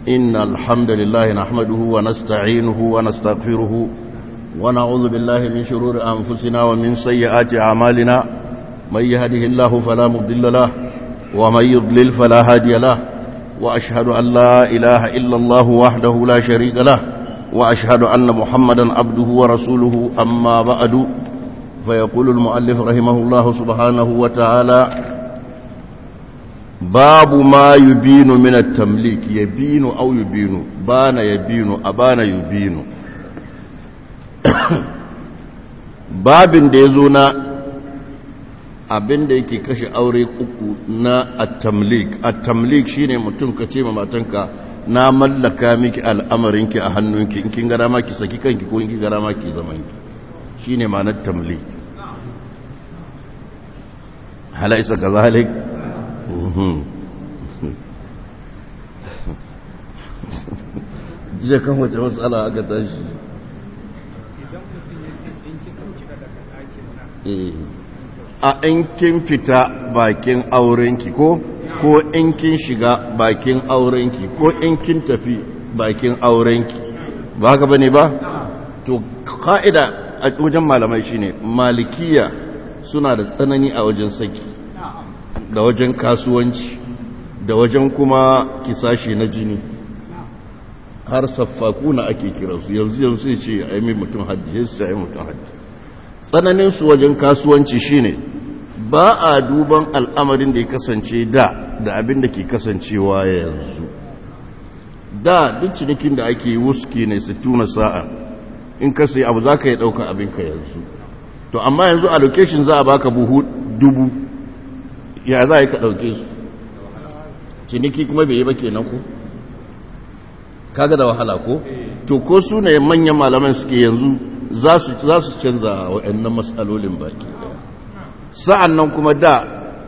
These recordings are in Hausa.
إن الحمد لله نحمده ونستعينه ونستغفره ونعوذ بالله من شرور أنفسنا ومن سيئات أعمالنا من يهده الله فلا مضل له ومن يضلل فلا هادي له وأشهد أن لا إله إلا الله وحده لا شريك له وأشهد أن محمدا عبده ورسوله أما بعد فيقول المؤلف رحمه الله سبحانه وتعالى باب ما يبين من التمليك يبين أو يبين بان يبين أبان يبين babin da ya zo na abin da yake kashe aure uku na at-tamlik at-tamlik shine mutum ka ce ma matanka na mallaka miki al'amarinki a hannunki in kin gara ma ki saki kanki ko in kin gara ma ki zaman ki shine ma'anar tamlik halaisa kazalik jiya kan wace matsala aka tashi a in kin fita bakin aurenki ko ko in kin shiga bakin aurenki ko in kin tafi bakin aurenki ba haka bane ba to ka'ida a wajen malamai shine malikiya suna da tsanani a wajen saki da wajen kasuwanci da wajen kuma kisashi na jini har saffakuna ake kiransu yanzu yanzu sai ce a yi mutum haddi sai a yi mutum haddi tsananinsu wajen kasuwanci shine ba a duban al'amarin da ya kasance da da abin da ke kasancewa yanzu da duk cinikin da ake wuski ne su tuna sa'a in ka sai abu za ka yi ɗauka abinka yanzu to amma yanzu a location za a baka buhu dubu ya za a yi ka ɗauke su ciniki kuma bai yi ba kenan ko kaga da wahala ko to ko su ne manyan malaman suke yanzu za su canza waɗannan matsalolin baki sa'an nan kuma da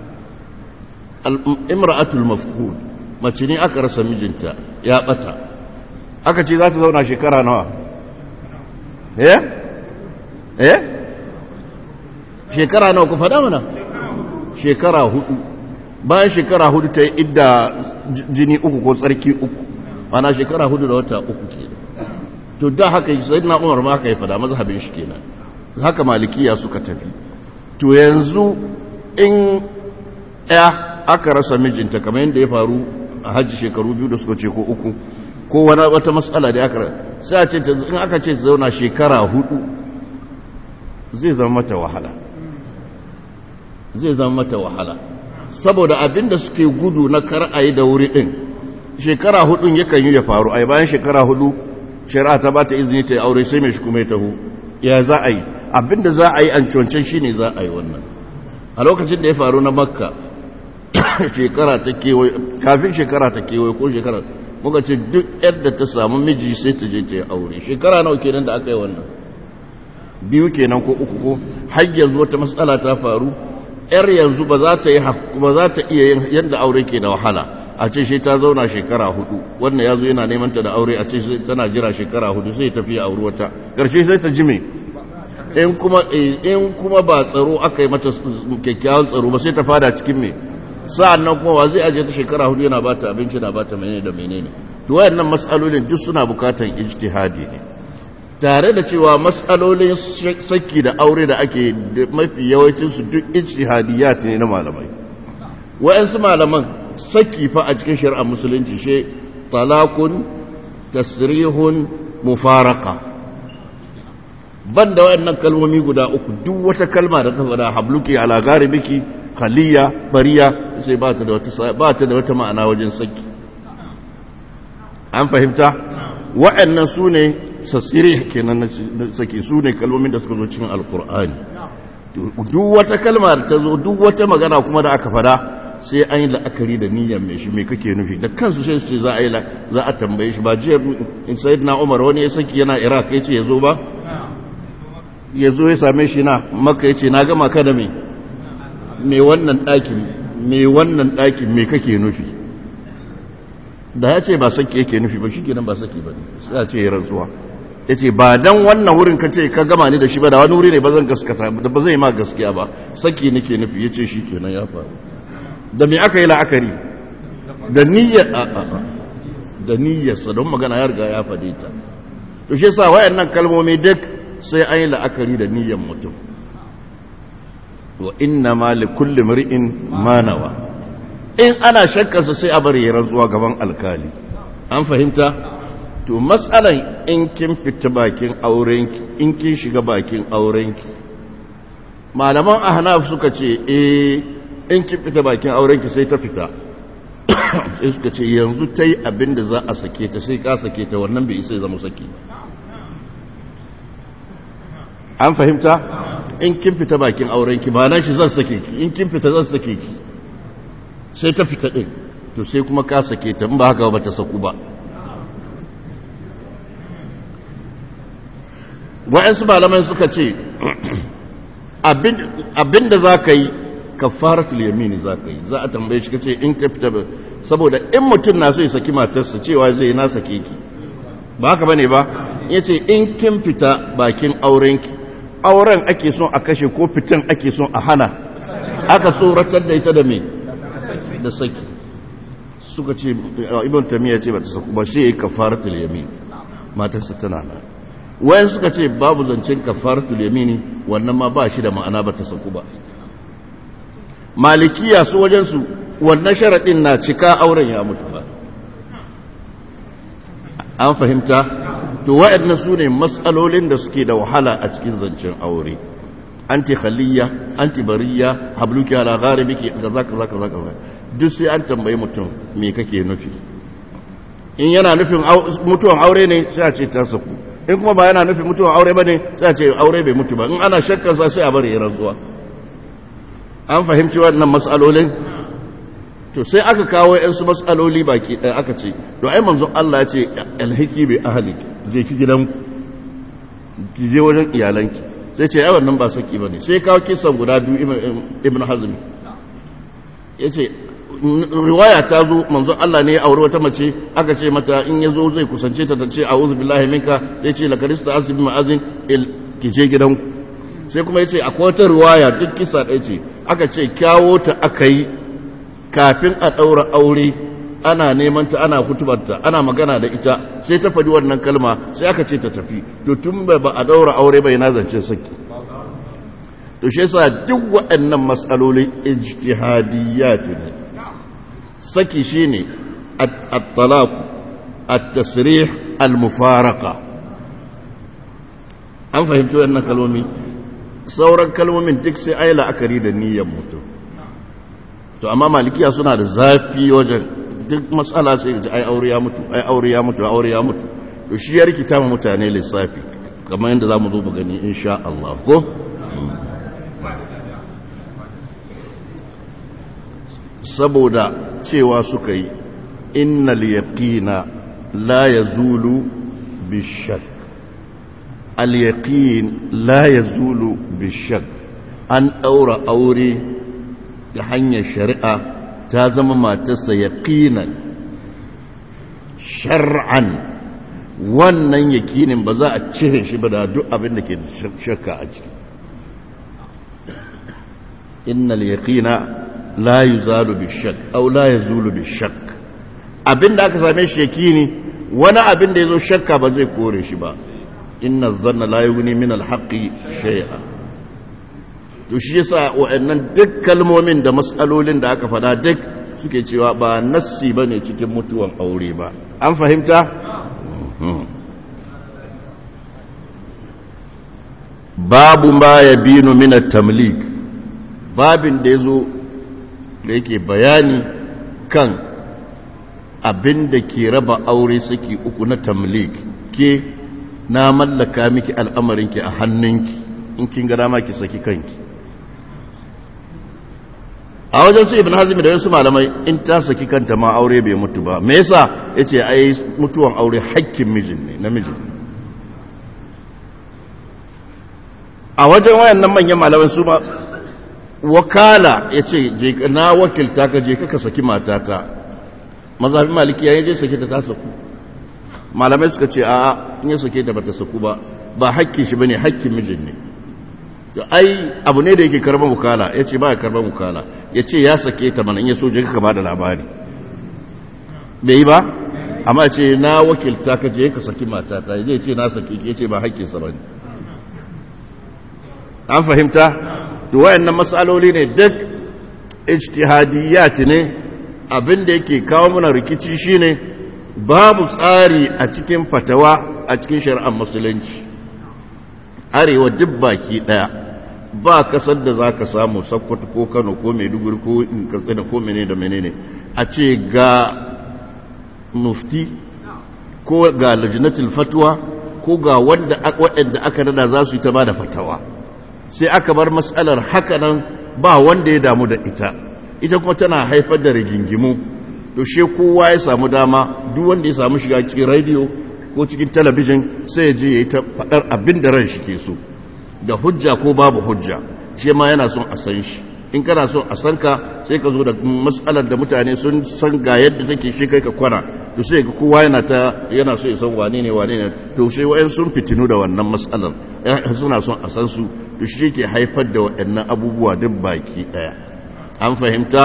imra'atul mafkud mace ne aka rasa mijinta ya ɓata aka ce za ta zauna shekara nawa eh eh shekara nawa ku faɗa mana shekara hudu bayan shekara hudu ta yi idda jini uku ko tsarki uku ana shekara hudu da wata uku ke to da haka sai na umar ma haka ya fada mazhabin shi kenan haka malikiya suka tafi to yanzu in ya aka rasa mijinta kamar yadda ya faru a hajji shekaru biyu da suka ce ko uku ko wani wata matsala da aka sai a ce in aka ce zauna shekara hudu zai zama mata wahala zai zama mata wahala saboda abinda suke gudu na kar a yi da wuri ɗin shekara hudun yakan yi ya faru a bayan shekara hudu shari'a ta ba ta izini ta yi aure sai mai shi kuma ya taho ya za a yi abinda za a yi an cuwancen shi ne za a yi wannan a lokacin da ya faru na makka shekara ta kewaye kafin shekara ta kewaye ko shekara muka ce duk yadda ta samu miji sai ta je ta yi aure shekara nawa kenan da aka yi wannan biyu kenan ko uku ko har yanzu wata matsala ta faru yar yanzu ba za ta yi ba za ta iya yin yadda aure ke da wahala a ce shi ta zauna shekara hudu wannan ya zo yana neman ta da aure a ce tana jira shekara hudu sai tafi a aure wata karshe sai ta jime in kuma in kuma ba tsaro aka yi mata kyakkyawan tsaro ba sai ta fada cikin me sa'an nan kuma wa zai aje ta shekara hudu yana bata abinci na bata menene da menene to wayannan mas'alolin duk suna bukatan ijtihadi ne tare da cewa matsalolin saki da aure da ake mafi yawancinsu duk ijtihadiyat ne na malamai wa'ansu malaman saki fa a cikin shari'ar musulunci she talakun tasrihun mufaraka banda wayannan kalmomi guda uku duk wata kalma da ta faɗa habluki ala garibiki khaliya bariya sai ba ta da wata ba ta da wata ma'ana wajen saki an fahimta wa'annan su ne sassiri kenan na sake su ne kalmomin da suka zo cikin alkur'ani duk wata kalma da ta zo duk wata magana kuma da aka fada sai an yi la'akari da niyyar mai shi mai kake nufi da kansu sai su za a yi za a tambaye shi ba jiya in sayid na umar wani ya saki yana iraq ya ce ya zo ba ya zo ya same shi na maka ya ce na gama ka da mai mai wannan ɗakin mai wannan ɗakin mai kake nufi da ya ce ba saki yake nufi ba shi kenan ba saki ba sai ya ce ya rantsuwa ya ce ba don wannan wurin ka ce ka gama ni da shi ba da wani wuri ne ba zan gaskata da ba zai ma gaskiya ba saki nake nufi ya ce shi kenan ya faru da me aka yi la'akari da niyyar a a a da niyyarsa don magana ya riga ya faɗe ta to shi yasa wayannan kalmomi duk sai an yi la'akari da niyyar mutum wa inna ma li kulli mar'in ma nawa in ana shakkarsa sai a bari ya rantsuwa gaban alkali an fahimta to matsalan in kin fita bakin aurenki in kin shiga bakin aurenki malaman ahnaf suka ce eh in kin fita bakin aurenki sai ta fita sai suka ce yanzu ta yi abin da za a sake ta sai ka sake ta wannan bai isa zama saki an fahimta in kin fita bakin aurenki ba na shi zan sake ki in kin fita zan sake ki sai ta fita ɗin to sai kuma ka sake ta in ba haka ba ta saku ba wa'yansu malamai suka ce abin da za ka yi kafaratul yamini za ka yi za a tambaye shi ka ce in ta fita ba saboda in mutum na so ya saki matarsa cewa zai na sake ki ba haka ba ne ba ya ce in kin fita bakin aurenki auren ake son a kashe ko fitan ake son a hana aka tsoratar da ita da me da saki suka ce ibn tamiya ce ba ta saku ba shi ya yi kafaratul yamini matarsa tana nan wayan suka ce babu zancen kafaratul yamini wannan ma ba shi da ma'ana ba ta saku ba malikiya su wajensu wannan sharaɗin na cika auren ya mutu ba an fahimta to waɗannan su ne matsalolin da suke da wahala a cikin zancen aure anti khaliya anti bariya habluki ala gharibiki kaza kaza kaza kaza duk sai an tambayi mutum me kake nufi in yana nufin mutuwan aure ne sai a ce ta saku in kuma ba yana nufin mutuwan aure bane sai a ce aure bai mutu ba in ana shakkar sa sai a bari ya rantsuwa an fahimci wannan matsalolin to sai aka kawo yansu matsaloli baki ɗaya aka ce to ai manzon Allah ya ce alhiki bai ahli je ki gidanku ki je wajen iyalanki sai ce ai wannan ba saki bane sai kawo kisan guda biyu ibn hazmi yace riwaya ta zo manzon Allah ne ya aure wata mace aka ce mata in ya zo zai kusance ta ta ce a'udhu billahi minka sai ce lakarista asib ma'azin il ki je gidanku sai kuma yace akwai wata riwaya duk kisa ɗaya ce aka ce kyawo ta aka yi kafin a ɗaura aure ana neman ta ana hutubarta ana magana da ita sai ta faɗi wannan kalma sai aka ce ta tafi to tun ba a ɗaura aure bai na zance saki to shi yasa duk waɗannan matsalolin ijtihadiyyat ne saki shine at-talaq at-tasrih al-mufaraqa an fahimci wannan kalmomi sauran kalmomin duk sai ai la'akari da niyyar mutum to amma malikiya suna da zafi wajen duk matsala sai ji ai aure ya mutu ai aure ya mutu aure ya mutu to shi ya rikita mu mutane lissafi kamar yadda zamu zo mu gani insha Allah ko saboda cewa suka yi innal yaqina la yazulu bishak al yaqin la yazulu bishak an daura aure ta hanyar shari'a ta zama matarsa yaqinan shar'an wannan yakinin ba za a cire shi ba da duk abin da ke shakka a ciki innal yaqina la yuzalu bishak aw la yazulu bishak abin da aka same shi yakini wani abin da yazo shakka ba zai kore shi ba inna dhanna la yughni min al-haqqi shay'a to shi yasa wa'annan duk kalmomin da matsalolin da aka fada duk suke cewa ba nassi bane cikin mutuwan aure ba an fahimta babu ma yabinu min at-tamlik babin da yazo da yake bayani kan abin da ke raba aure saki uku na tamlik ke na mallaka miki al'amarinki a hannunki in kin ga dama ki saki kanki a wajen su ibn hazmi da wasu malamai in ta saki kanta ma aure bai mutu ba me yasa yace ai mutuwan aure hakkin mijin ne namijin a wajen wayannan manyan malamai su ma wakala yace je na wakilta ka je ka saki matata mazhabin maliki ya je sake ta ta saku malamai suka ce a in ya sake ta bata saku ba ba hakkin shi bane hakkin mijin ne ai abu ne da yake karban wukala ya ce ba ya karban wukala ya ce ya sake ta mana in ya soje ka ba da labari bai yi ba amma ce na wakilta ka je ka saki matata zai ce na saki ke ce ba haƙƙinsa ba ne an fahimta to wayannan matsaloli ne duk ijtihadiyat ne abin da yake kawo mana rikici shine babu tsari a cikin fatawa a cikin shari'ar musulunci arewa duk baki daya ba kasar da za ka samu sakkwato ko kano ko maiduguri ko katsina ko menene da menene a ce ga mufti ko ga lajinatul fatwa ko ga wanda waɗanda aka nada za su yi ta ba da fatawa sai aka bar matsalar hakanan ba wanda ya damu da ita ita kuma tana haifar da rigingimu to she kowa ya samu dama duk wanda ya samu shiga cikin radio ko cikin talabijin sai ya je ya yi ta faɗar abin da ran shi ke so da hujja ko babu hujja shi ma yana son a san shi in kana son a san ka sai ka zo da matsalar da mutane sun san ga yadda take shi kai ka kwana to sai ga kowa yana ta yana so ya san wane ne wane ne to sai wayan sun fitinu da wannan matsalar suna son a san su to shi ke haifar da waɗannan abubuwa duk baki ɗaya an fahimta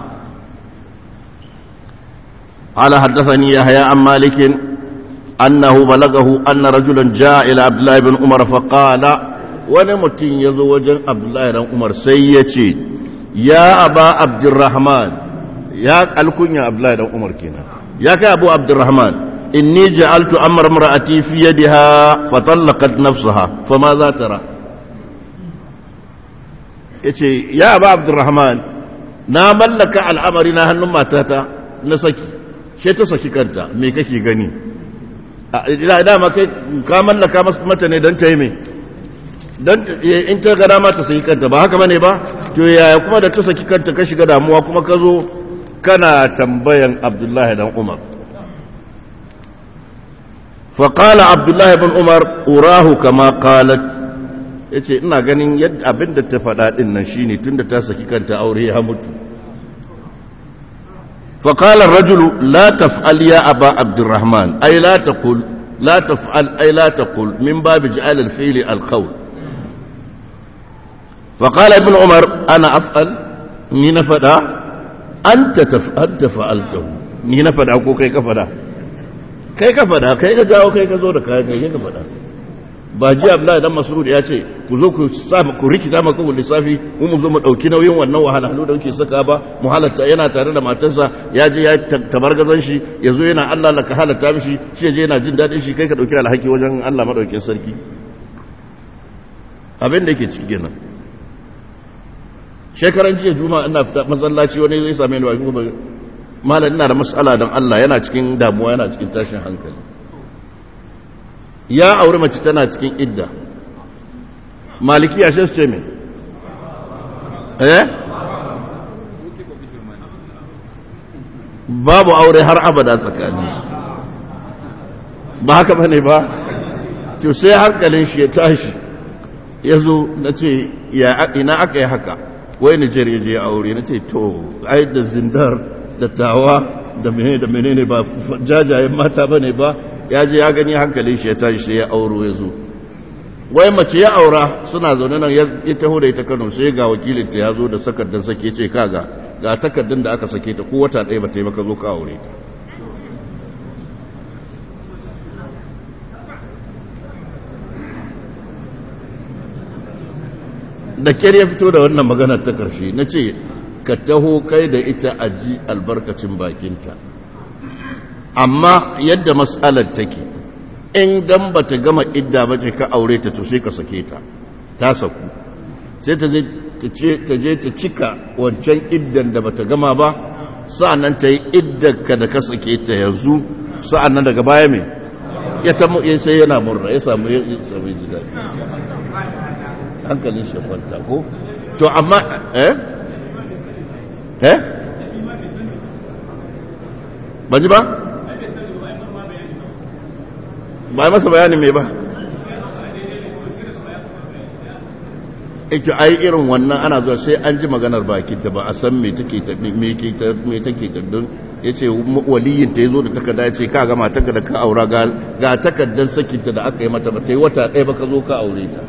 قال حدثني يحيى عن مالك أنه بلغه أن رجلا جاء إلى عبد الله بن عمر فقال ونمت يزوج عبد الله بن عمر سيتي يا أبا عبد الرحمن يا الكنيا عبد الله بن عمر كنا يا أبو عبد الرحمن إني جعلت أمر امرأتي في يدها فطلقت نفسها فماذا ترى yace ya ba abdurrahman na mallaka al'amari na hannun matata na saki ce ta saki kanta me kake gani ila dama kai ka mallaka mata ne don ta yi mai don in ta gada ma ta saki kanta ba haka bane ba to yaya kuma da ta saki kanta ka shiga damuwa kuma ka zo kana tambayan abdullahi dan umar faƙala abdullahi bin umar urahu kama qalat ya ce ina ganin yadda abin da ta faɗa ɗin nan shi ne tun da ta saki kanta aure ya mutu faƙalar rajulu la taf'al ya aba abdurrahman ai la taqul la taf'al ai la taqul min babi ja'al al-fi'li al-qawl faƙala ibn umar ana af'al ni na faɗa anta taf'al fa'altahu ni na faɗa ko kai ka faɗa kai ka faɗa kai ka jawo kai ka zo da kayan kai ka faɗa ba ji abdullahi dan masrud ya ce ku zo ku sa ku rikita maka ku lissafi mu mu zo mu dauki nauyin wannan wahalhalu da kuke saka ba mu halatta yana tare da matarsa ya je ya tabargazan shi yazo yana Allah la ka halatta mishi shi je yana jin dadin shi kai ka dauki alhaki wajen Allah madaukin sarki abin da yake ciki kenan shekaran jiya juma'a ina fita masallaci wani zai same ni ba malam ina da mas'ala don Allah yana cikin damuwa yana cikin tashin hankali ya auri mace tana cikin idda maliki ya shi ce mai eh babu aure har abada tsakani ba haka bane ba to sai hankalin shi ya tashi ya zo na ce ina aka yi haka wai nijar ya je aure na ce to ai da zindar da tawa da menene da menene ba jajayen mata bane ba ya je ya gani hankalin shi ya tashi sai ya auro ya zo wai mace ya aura suna zaune nan ya taho da ita Kano sai ga wakilinta ya zo da sakardar sake ce kaga ga takardun da aka sake ta ko wata ɗaya ba ta yi baka zo ka aure ta da kyar ya fito da wannan maganar ta ƙarshe na ce ka taho kai da ita a ji albarkacin bakinta amma yadda matsalar take in dan ba ta gama idda ba ce ka aure ta to sai ka sake ta ta saku sai ta je ta cika wancan iddan da ba ta gama ba sa'annan ta yi iddan ka da ka sake ta yanzu sa'annan daga baya mai ya ta sai yana murna ya samu ya samu ji daɗi hankalin shi kwanta ko to amma eh eh ba ji ba ba masa bayanin mai ba ita ai irin wannan ana zuwa sai an ji maganar bakinta ba a san me take ta me ke ta me take ta don yace waliyin ta yazo da takarda yace ka ga matarka da ka aura ga ga takardar sakinta da aka yi mata ba ta yi wata ɗaya ba ka zo ka aure ta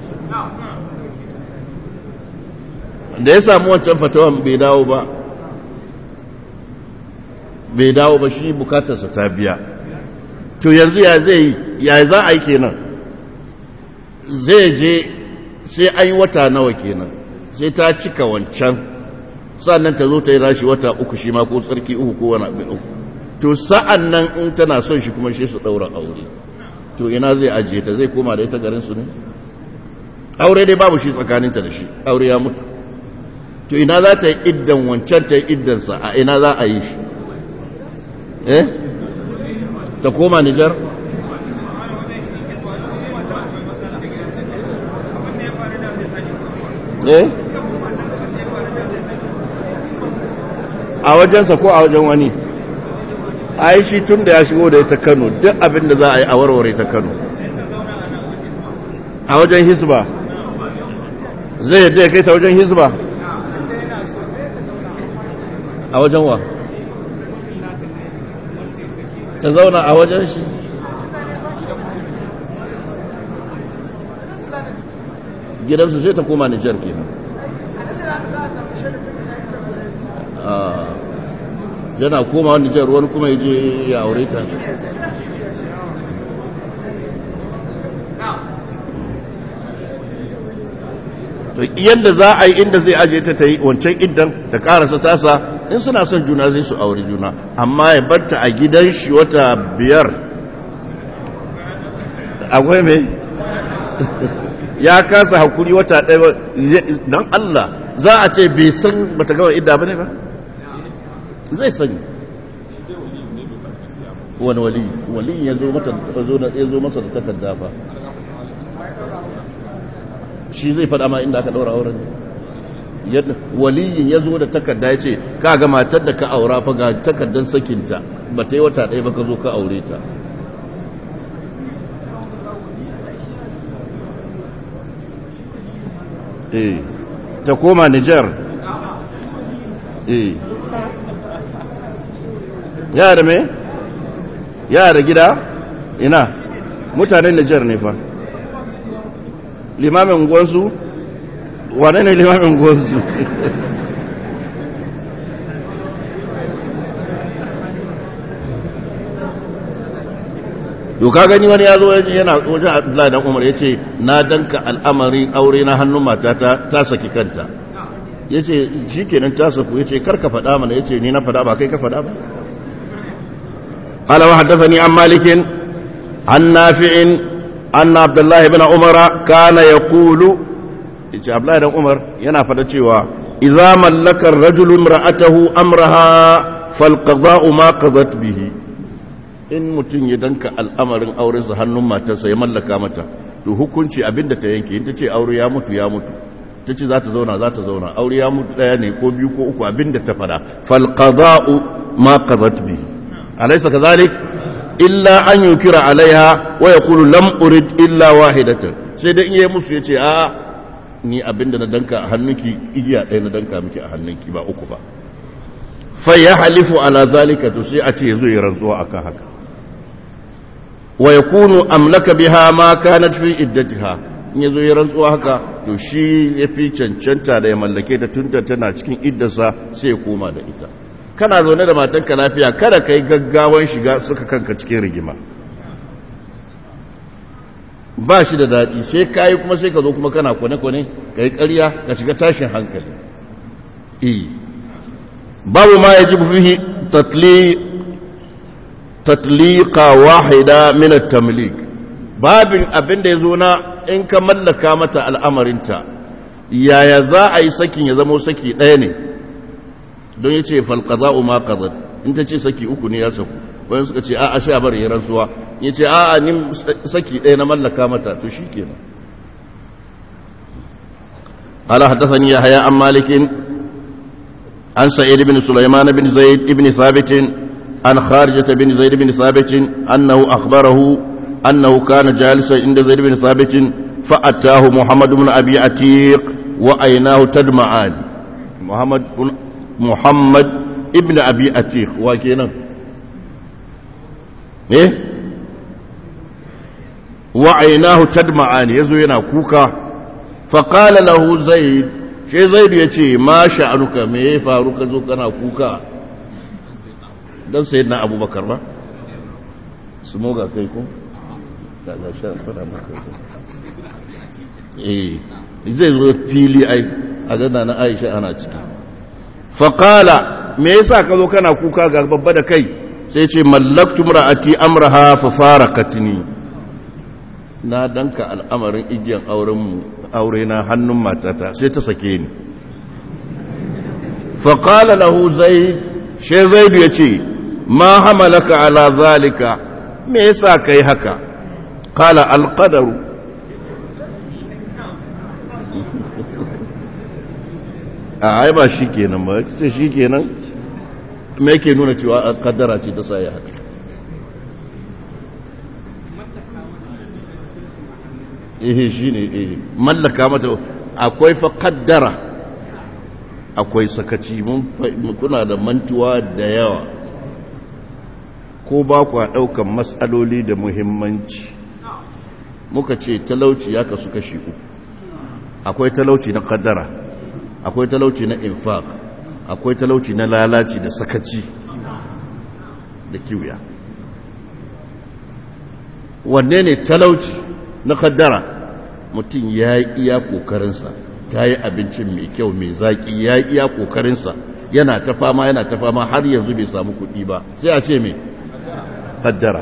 da ya samu wancan fatawan bai dawo ba bai dawo ba shi bukatarsa ta biya to yanzu ya zai yi ya za a yi kenan zai je sai an yi wata nawa kenan sai ta cika wancan sannan ta zo ta yi rashi wata uku shi ma ko tsarki uku ko wani abin uku to sa'an nan in tana son shi kuma shi su ɗaura aure to ina zai ajiye ta zai koma da ita garinsu ne aure dai babu shi tsakaninta da shi aure ya mutu to ina za ta yi iddan wancan ta yi iddansa a ina za a yi shi eh ta koma nijar eh a wajensa ko a wajen wani a yi shi tun da ya shigo da ita kano duk abin da za a yi a warware ta kano a wajen hisba zai yadda ya kai ta wajen hisba a wajen wa ta zauna a wajen shi gidansu sai ta koma nijar kenan yana koma wani nijar wani kuma ya je ya aure ta to yadda za a yi inda zai aje ta ta yi wancan idan ta karasa tasa in suna son juna zai su aure juna amma ya barta a gidan shi wata biyar akwai mai ya kasa hakuri wata ɗaya don Allah za a ce bai san bata gawa idda ba ne ba zai sani wani wali wali ya zo masa da takarda ba shi zai faɗa ma inda aka ɗaura auren yadda waliyin ya zo da takarda ya ce ka ga matar da ka aura fa ga takardar sakinta ba ta yi wata ɗaya ba ka zo ka aure ta eh ta koma Nijar eh yara me yara gida ina mutanen Nijar ne fa limamin gwansu wane ne limamin gwansu to ka gani wani ya zo yana wajen Abdullahi dan Umar yace na danka al'amarin aure na hannun matata ta saki kanta yace shikenan ta saku yace kar ka faɗa mana yace ni na faɗa ba kai ka faɗa ba قال وحدثني عن مالك عن نافع أن عبد الله بن عمر كان يقول عبد الله بن عمر yana faɗa cewa idza mallaka ar-rajulu imra'atahu amraha falqada'u ma qadat bihi in mutum ya danka al'amarin aurensa hannun matarsa ya mallaka mata to hukunci abinda ta yanke in ta ce aure ya mutu ya mutu ta ce za ta zauna za ta zauna aure ya mutu ɗaya ne ko biyu ko uku abinda ta fada falqada'u ma qadat bihi alaysa kadhalik illa an yukira alaiha wa yaqulu lam urid illa wahidatan sai dai in yayi musu yace a ni abinda na danka a hannunki igiya ɗaya na danka miki a hannunki ba uku ba fa yahlifu ala zalika to sai a ce yazo ya rantsuwa akan haka wa yakunu amlaka biha ma kanat fi iddatiha in yazo ya rantsuwa haka to shi yafi cancanta da ya mallake ta tunda tana cikin iddarsa sai ya koma da ita kana zaune da matanka lafiya kada kai gaggawan shiga suka kanka cikin rigima ba shi da daɗi sai kayi kuma sai ka zo kuma kana kwane-kwane ka yi ƙarya ka shiga tashin hankali iya babu ma ya ji fihi tatliqa wahida min at-tamlik babin abin da yazo na in ka mallaka mata al'amarinta yaya za a yi sakin ya zama saki ɗaya ne don yace fal qada'u ma qadat in ta ce saki uku ne ya saku wani suka ce a'a sha bari ya rantsuwa yace a'a ni saki ɗaya na mallaka mata to shikenan قال حدثني يحيى عن مالك عن سعيد بن سليمان بن زيد بن ثابت عن خارجة بن زيد بن ثابت أنه أخبره أنه كان جالسا عند زيد بن ثابت فأتاه محمد بن أبي عتيق وأيناه تدمعان محمد بن محمد ابن أبي عتيق وكينا إيه وعيناه تدمعان يزوينا كوكا فقال له زيد shi zaidu ya ce ma sha'anuka me ya faru ka zo kana kuka don sayi na abubakar ba su moga kai ko daga shan fada maka eh zai zo fili ai a gana na aisha ana ciki faƙala me yasa ka zo kana kuka ga babba da kai sai ce mallaktu ra'ati amraha fa farakatni na danka al'amarin igiyan auren aure na hannun matata sai ta sake ni faƙala lahu zaid she zaid ya ce ma hamalaka ala zalika me yasa kai haka qala alqadaru a ai ba shi kenan ba ce shi kenan me yake nuna cewa kaddara ce ta sa ya haka eh shi ne eh mallaka mata akwai fa kaddara akwai sakaci mun kuna da mantuwa da yawa ko ba ku daukan matsaloli da muhimmanci muka ce talauci ya kasu kashi uku akwai talauci na kaddara akwai talauci na infaq akwai talauci na lalaci da sakaci da kiwiya wanne ne talauci na kaddara mutum ya yi iya kokarinsa ta yi abincin mai kyau mai zaƙi ya yi iya kokarinsa yana ta fama yana ta fama har yanzu bai samu kuɗi ba sai a ce mai kaddara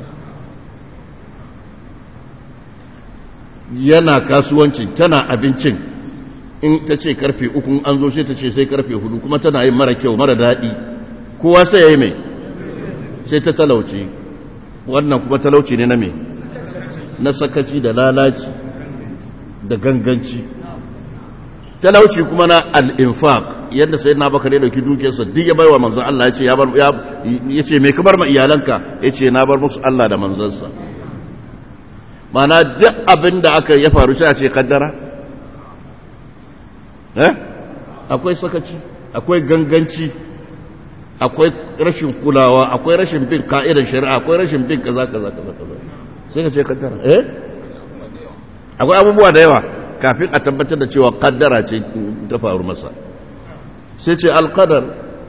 yana kasuwancin tana abincin in ta ce karfe uku an zo sai ta ce sai karfe hudu kuma tana yin mara kyau mara daɗi kowa sai ya yi mai sai ta talauci wannan kuma talauci ne na mai na sakaci da lalaci da ganganci talauci kuma na al'infaq yadda sai na baka ne dauki dukiyarsa duk ya bai wa manzan Allah ya ce mai kamar ma iyalanka ya ce na bar musu Allah da manzansa mana duk abin da aka ya faru sai a ce kaddara eh akwai sakaci akwai ganganci akwai rashin kulawa akwai rashin bin ka'idar shari'a akwai rashin bin kaza kaza kaza kaza sai ka ce kaddara eh akwai abubuwa da yawa kafin a tabbatar da cewa kaddara ce ta faru masa sai ce alqadar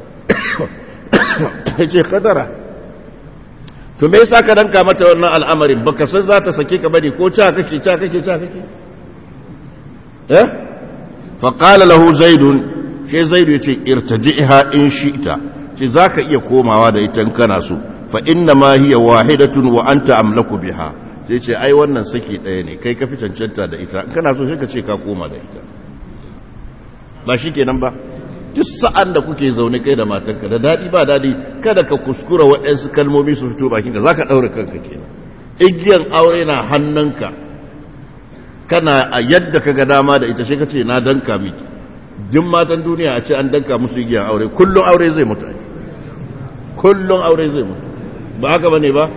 sai ce kaddara to me yasa ka danka mata wannan al'amarin baka san za ta sake ka bane ko ca kake ca kake ca kake eh fa qala lahu zaidun sai zaidu yace irtaji'ha in shi'ta ce zaka iya komawa da ita in kana so fa inna ma hiya wahidatun wa anta amlaku biha sai ce ai wannan saki daya ne kai ka fi cancanta da ita in kana so sai ka ce ka koma da ita ba shikenan ba duk sa'an da kuke zaune kai da matanka da daɗi ba daɗi kada ka kuskura waɗansu kalmomi su fito bakinka za ka ɗaure kanka kenan igiyan aure na hannunka kana a yadda ka ga dama da ita sai ka ce na danka miki duk matan duniya a ce an danka musu igiyan aure kullum aure zai mutu kullum aure zai mutu ba haka bane ba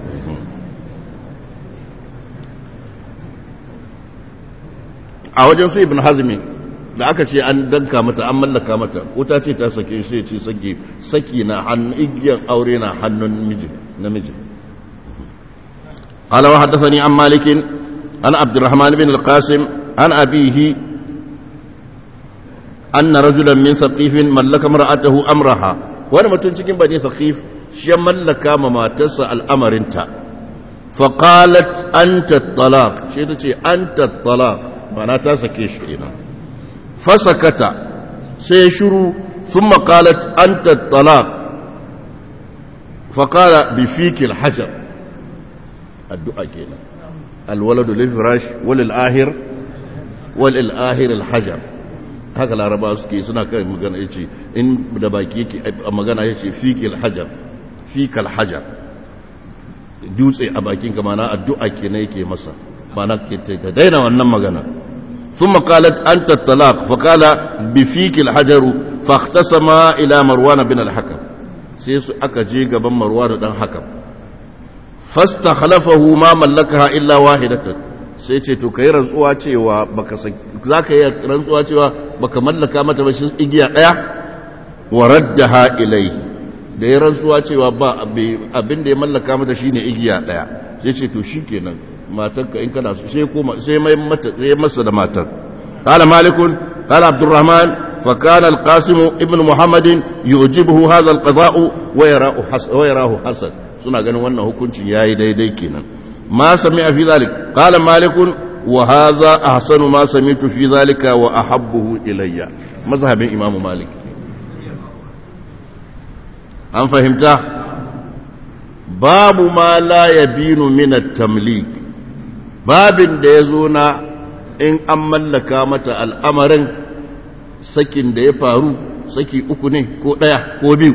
a wajen su ibn hazmi da aka ce an danka mata an mallaka mata wuta ce ta sake shi ce saki saki na hannun igiyan aure na hannun miji namiji قال وحدثني عن مالك عن عبد الرحمن بن القاسم عن أبيه أن رجلا من ثقيف ملك امرأته أمرها وانا متنشكين بني ثقيف شيا ملك ما تسأل الأمر انت فقالت أنت الطلاق شيء أنت الطلاق معناتها تسكيش كينا فسكت سيشرو ثم قالت أنت الطلاق فقال بفيك الحجر الدعاء كينا الولد للفراش وللآخر وللآخر الحجر haka laraba suke suna kai magana ya ce in da baki yake magana ya ce fikil hajar fikal hajar dutse a bakinka mana addu'a ke na yake masa mana ke ta daina wannan magana ثم قالت أنت الطلاق فقال بفيك الحجر فاختصم إلى مروان بن الحكم سيسو أكا جيغا بن مروان بن الحكم فاستخلفه ما ملكها إلا واحدة sai ce to kai rantsuwa cewa baka za ka yi rantsuwa cewa baka mallaka mata ba shi igiya ɗaya wa raddaha ilai da ya rantsuwa cewa ba abin da ya mallaka mata shine igiya ɗaya sai ce to shikenan matarka in kana so sai koma sai mai mata sai masa da matar qala malikun qala abdurrahman fa kana alqasim ibn muhammad yujibuhu hadha alqada'u wa yara'u hasan wa yarahu hasan suna ganin wannan hukuncin yayi daidai kenan ma sami'a fi zalik qala malikun wa hadha ahsanu ma sami'tu fi zalika wa ahabbuhu ilayya mazhabin imamu malik an fahimta babu ma la yabinu min at-tamlik babin da yazo na in an mallaka mata al'amarin sakin da ya faru saki uku ne ko ɗaya ko biyu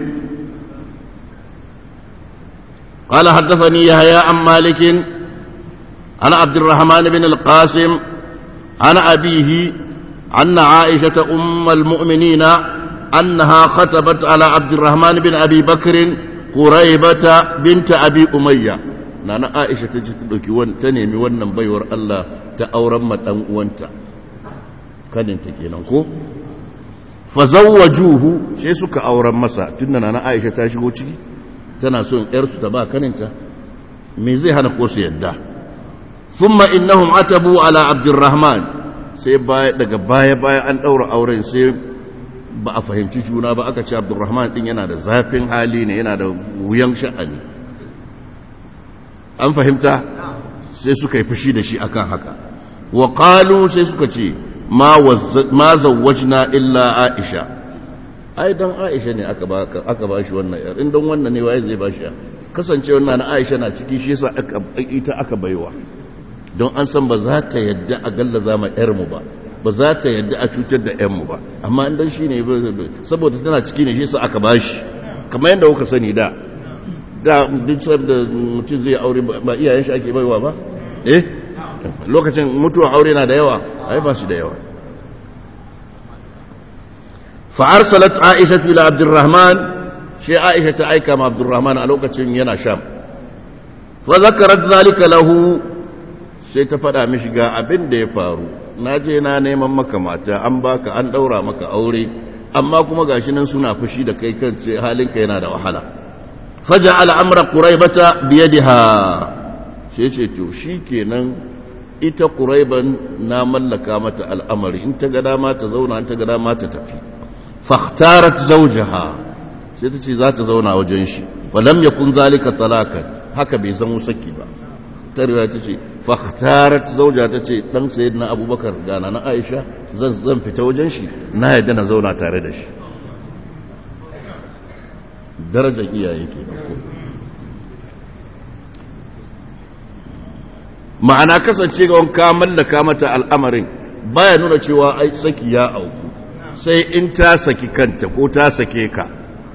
قال حدثني يحيى عن مالك عن عبد الرحمن بن القاسم عن أبيه أن عائشة أم المؤمنين أنها خطبت على عبد الرحمن بن أبي بكر قريبة بنت أبي أمية نانا عائشة تجتلك تنمي ونن بيور الله تأورم وانت كان انت كينانكو fazawwajuhu sai suka auren masa tunda nana Aisha ta shigo ciki tana son yarsu ta ba kaninta me zai hana ko su yadda thumma innahum atabu ala abdurrahman sai baya daga baya baya an daura auren sai ba a fahimci juna ba aka ce abdurrahman din yana da zafin hali ne yana da wuyan sha'ani an fahimta sai suka yi fushi da shi akan haka wa qalu sai suka ce ma zawwajna illa aisha ai dan aisha ne aka ba aka ba shi wannan yar in dan wannan ne waye zai ba shi kasance wannan na aisha na ciki shi yasa aka ita aka baiwa don an san ba za ta yadda a gallaza ma yar mu ba ba za ta yadda a cutar da yan mu ba amma in dan shine saboda tana ciki ne shi yasa aka ba shi kamar yadda kuka sani da da duk da mutum zai aure ba iyayen shi ake baiwa ba eh lokacin mutuwa aure na da yawa ai ba shi da yawa fa'arsalat aisha ila abdurrahman shi aisha ta aika ma abdurrahman a lokacin yana sham fa zakarat zalika lahu sai ta faɗa mishi ga abin da ya faru na je na neman maka mata an baka an ɗaura maka aure amma kuma gashi nan suna fushi da kai kan ce halinka yana da wahala faja al'amra quraibata biyadiha sai ce to shikenan ita ƙuraiban na mallaka mata al'amari in ta ga dama ta zauna in ta ga dama ta tafi fahtarat zaujaha sai ta ce za ta zauna wajen shi walam ya kun zalika talakan haka bai zama saki ba tarewa ta ce fahtarat zauja ta ce ɗan sayid na abubakar gana na aisha zan zan fita wajen shi na yadda na zauna tare da shi darajar iyaye ke ma'ana kasance ga wanka mallaka mata al'amarin baya nuna cewa ai saki ya auku sai in ta saki kanta ko ta sake ka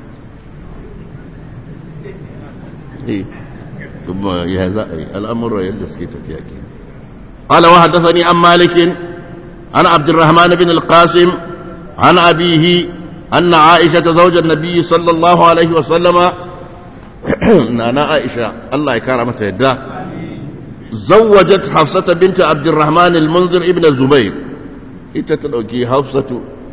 kuma ya za a yi al'amura yadda suke tafiya ke قال وحدثني عن مالك عن عبد الرحمن بن القاسم عن أبيه أن عائشة زوج النبي صلى الله عليه وسلم نانا عائشة الله يكرمت يده زوجت حفصة بنت عبد الرحمن المنذر ابن الزبير اتتلوكي حفصة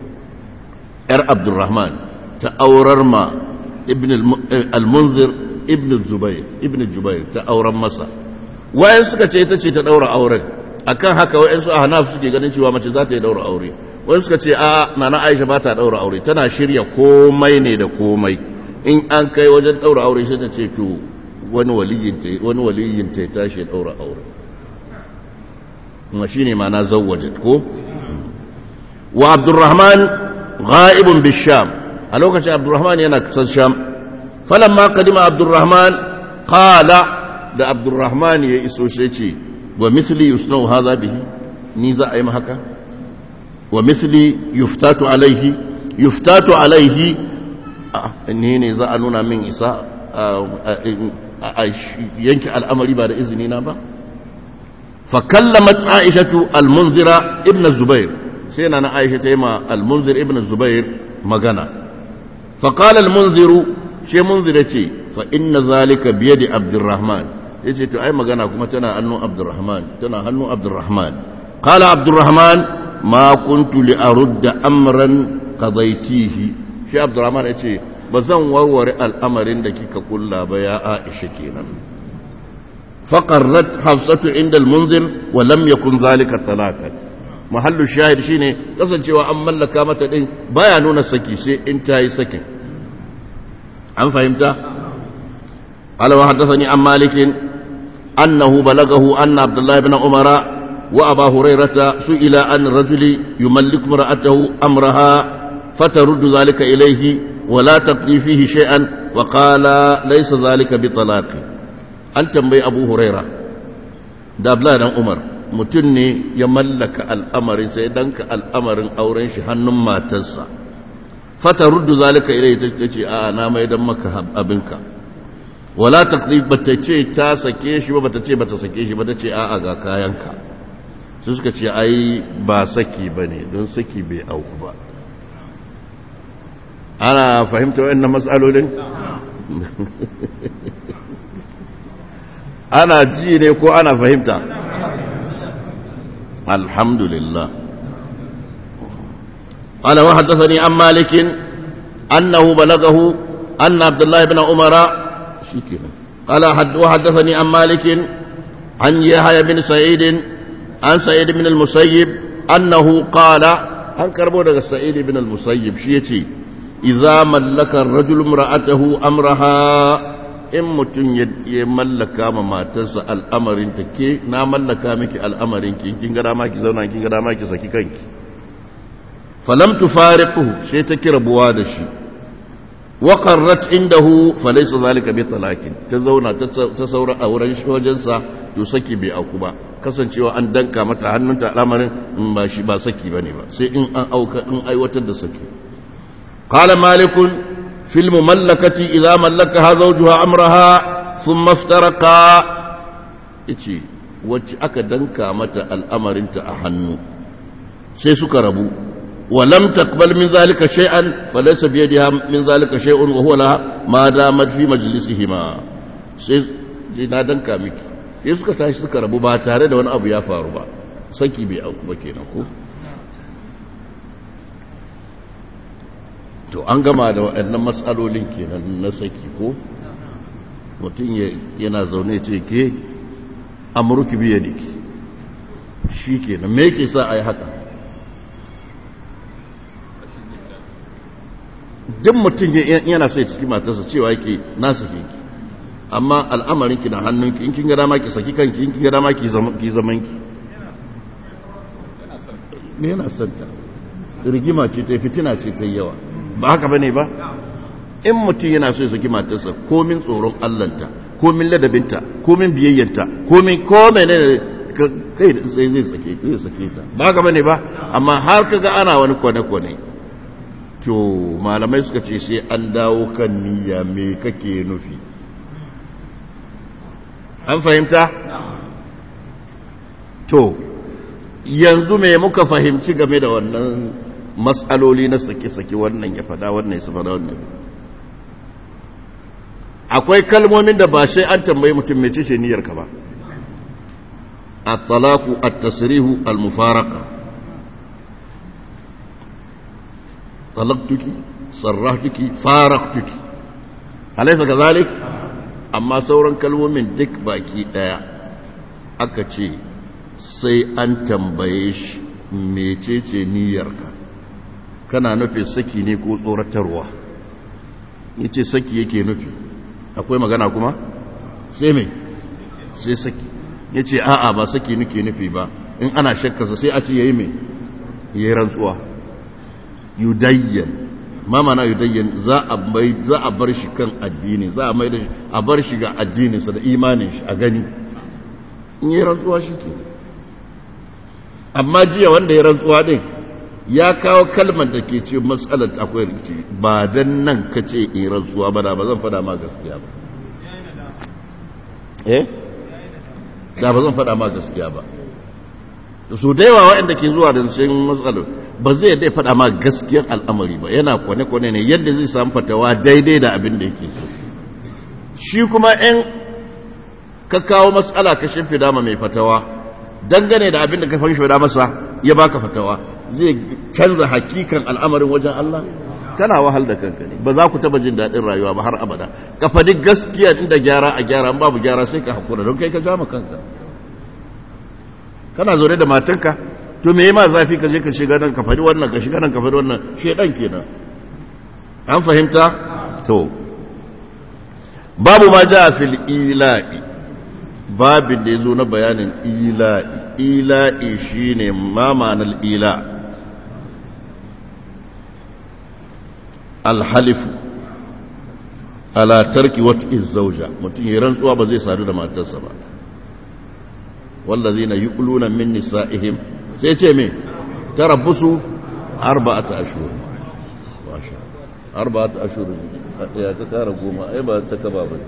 ار عبد الرحمن تأورر ما ابن المنذر ابن الزبير ابن الزبير تأورر مسا wayan suka ce ita ce ta daura auren akan haka wayan su ahnaf suke ganin cewa mace za ta yi daura aure wayan suka ce a nana Aisha ba ta daura aure tana shirya komai ne da komai in an kai wajen daura aure sai ta ce to wani waliyin ta ya tashi ya ɗaura aure kuma shi ne mana zawajin ko wa abdurrahman ga'ibun bisham a lokacin abdurrahman yana kusan sham falon ma kadima abdurrahman kala da abdurrahman ya iso shi ce wa misli yusnau haza bihi ni za a yi haka wa misli yuftatu alaihi yuftatu alaihi ne ne za a nuna min isa a yanke al'amari ba da izini na ba fakallamat aishatu almunzira ibn zubair sai na na aisha ta yi ma almunzir ibn zubair magana faƙal almunziru shi munzira ce fa inna zalika biye da abdurrahman ya ce to ai magana kuma tana hannun abdurrahman tana hannun abdurrahman ƙala abdurrahman ma kuntu li arudda amran qadaitihi shi abdurrahman ya ce ba zan warware al'amarin da kika kulla ba ya aisha kenan faƙarrat hafsatu inda almunzir wa lam yakun zalika talakan mahallu shahid shine kasancewa an mallaka mata din baya nuna saki sai in ta yi sakin an fahimta قال وحدثني عن مالك أنه بلغه أن عبد الله بن عمر وأبا هريرة سئل عن الرجل يملك امرأته أمرها فترد ذلك إليه ولا تقضي فيه شيئا فقال ليس ذلك بطلاق أنت بي أبو هريرة دابلا بن عمر mutum ne ya mallaka al'amari sai danka al'amarin auren shi hannun matarsa fata ruddu zalika ilai ta ce a na mai dan maka abinka wala taqdib bata ce ta sake shi ba bata ce bata sake shi ba ta ce a'a ga kayanka su suka ce ai ba saki bane don saki bai auku ba ana fahimta wayannan matsalolin ana ji ne ko ana fahimta alhamdulillah قال وحدثني عن مالك أنه بلغه أن عبد الله بن عمر شكرا قال حد وحدثني عن مالك عن يحيى بن سعيد عن سعيد بن المسيب أنه قال عن كربو سعيد بن المسيب شيتي إذا ملك الرجل امرأته أمرها in mutum ya mallaka ma matarsa al'amarin ta ke na mallaka miki al'amarin ki kin ga dama ki zauna kin ga dama ki saki kanki falam tufariquhu sai ta kira buwa da shi wa qarrat indahu falaysa zalika bi talaqin ta zauna ta saura a wurin wajensa to saki bai auku ba kasancewa an danka mata hannunta al'amarin in ba shi ba saki bane ba sai in an auka in aiwatar da saki qala malikun في المملكة إذا ملكها زوجها أمرها ثم افترقا إيشي wacce aka danka mata al'amarinta a hannu sai suka rabu walam taqbal min zalika shay'an falaysa bi yadiha min zalika shay'un wa huwa laha ma damat fi majlisihima sai na danka miki sai suka tashi suka rabu ba tare da wani abu ya faru ba saki bai auku ba kenan ko to an gama da waɗannan matsalolin kenan na saki ko mutum yana zaune ce ke amurki biya ne ki shi kenan me ke sa a yi haka duk mutum yana sai ciki matarsa cewa yake nasa ke ki amma al'amarinki na hannunki in kin ga dama ki saki kanki in kin ga dama ki zamanki me yana santa rigima ce ta fitina ce ta yawa ba haka bane ba in mutum yana so ya saki matarsa komin tsoron allanta komin ladabinta komin biyayyanta komin komai ne kai da sai zai sake zai sake ta ba haka bane ba amma har kaga ana wani kwane-kwane to malamai suka ce sai an dawo kan niyya me kake nufi an fahimta to yanzu me muka fahimci game da wannan matsaloli na sake-sake wannan ya fada wannan ya fada wannan akwai kalmomin da ba sai an tambayi mutum mai ce niyyarka ba at-talaqu at-tasrihu al-mufaraqa talaqtuki sarrahtuki faraqtuki alaysa kadhalik amma sauran kalmomin duk baki daya aka ce sai an tambaye shi mecece niyyarka kana nufin saki ne ko tsoratarwa yace saki yake nufi akwai magana kuma sai mai sai saki yace a'a ba saki nake nufi ba in ana shakkarsa sai a ce yayi mai yayi rantsuwa yudayyan ma mana yudayyan za a bai za a bar shi kan addini za a mai da a bar shi ga addininsa da imanin shi a gani in yi rantsuwa shi ke amma jiya wanda ya rantsuwa din ya kawo kalmar da ke ce matsalar akwai rikici ba dan nan ka ce in rantsuwa ba da ba zan fada ma gaskiya ba eh da ba zan fada ma gaskiya ba su da yawa waɗanda ke zuwa da cikin matsalar ba zai dai fada ma gaskiyar al'amari ba yana kwane-kwane ne yadda zai samu fatawa daidai da abin da yake so shi kuma in ka kawo matsala ka shimfida ma mai fatawa dangane da abin da ka shimfida masa ya baka fatawa zai canza hakikan al'amarin wajen Allah kana wahal da kanka ne ba za ku taba jin daɗin rayuwa ba har abada ka faɗi gaskiya inda gyara a gyara babu gyara sai ka hakura don kai ka jama kanka kana zaune da matanka to me ma zafi ka je ka shiga nan ka faɗi wannan ka shiga nan ka faɗi wannan shedan kenan an fahimta to babu ma ja fil ila'i babin da ya zo na bayanin ila'i ila'i shine ma ma'anar ila alhalifu ala tarki wata zauja mutum ya rantsuwa ba zai sadu da matarsa ba wallazina yuquluna min nisa'ihim sai ce me tarabbusu arba'ata ashhur masha arba'ata ashhur ya ka kara goma ai ba ta kaba ba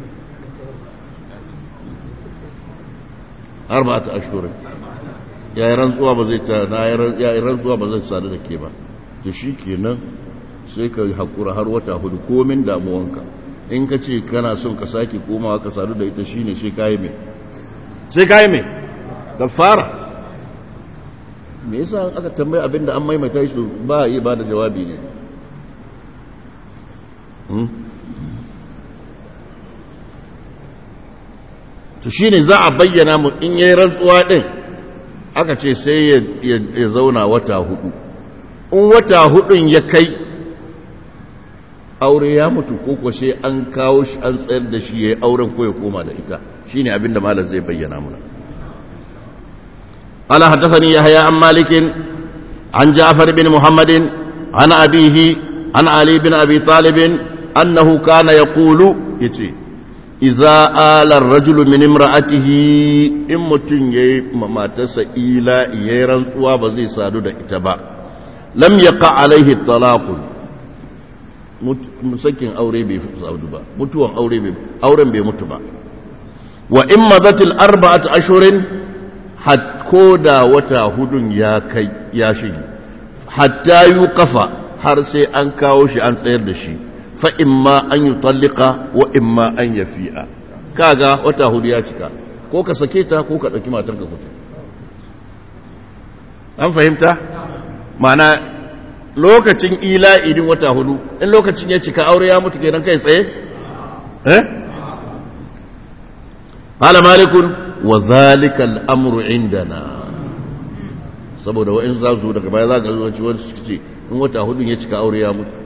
arba'ata ashhur ya yi rantsuwa ba zai ta na ya yi rantsuwa ba zai sadu da ke ba to shikenan sai ka hakura har wata hudu komin damuwanka in ka ce kana son ka sake komawa ka sadu da ita shine sai kai mai sai kai mai kafara me yasa aka tambaye abinda an maimaita shi ba yi ba da jawabi ne to shine za a bayyana mu in yayi rantsuwa din aka ce sai ya zauna wata hudu in wata hudun ya kai aure ya mutu ko ko sai an kawo shi an tsayar da shi yayi auren ko ya koma da ita shine abinda malam zai bayyana mana قال حدثني يحيى عن مالك عن جعفر بن محمد عن أبيه عن علي بن أبي طالب أنه كان يقول يتي إذا آل الرجل من امرأته إمتن ما تسئيلا يرن صواب زي سادو دا إتبا لم يقع عليه الطلاق musakin aure bai saudu ba mutuwan aure bai auren bai mutu ba wa in madatil arba'at ashurin ko da wata hudun ya kai ya shige hatta yi kafa har sai an kawo shi an tsayar da shi fa imma an yi tallika wa imma an ya fi'a kaga wata hudu ya cika ko ka sake ta ko ka ɗauki matar ka kuta an fahimta mana lokacin ila idin wata hudu in lokacin ya cika aure ya mutu kenan kai tsaye eh قال مالك وذلك الامر عندنا saboda wa'in za su daga baya za ka zuwa ciwon su ce in wata hudun ya cika aure ya mutu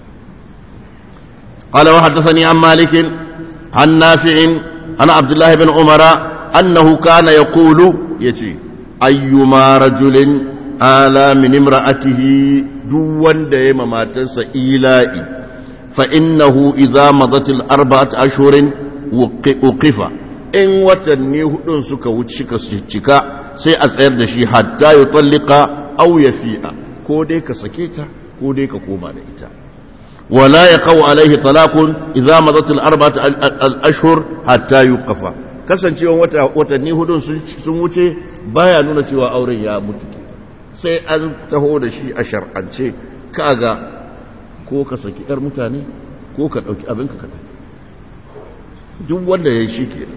قال وحدثني عن مالك عن نافع عن عبد الله بن عمر أنه كان يقول يتي أيما رجل آلى من امرأته دون ديما ما تنسى إيلائي فإنه إذا مضت الأربعة أشهر وقف in watanni hudun suka wuce cika sai a tsayar da shi hatta ya tsallika au ya fi'a ko dai ka sake ta ko dai ka koma da ita wala ya kawo alaihi talakun idza mazatul arba'at al-ashhur hatta yuqafa kasancewa wata watanni hudun sun wuce baya nuna cewa auren ya mutu sai an taho da shi a shar'ance kaga ko ka saki yar mutane ko ka dauki abinka ka tafi duk wanda ya yi shi kenan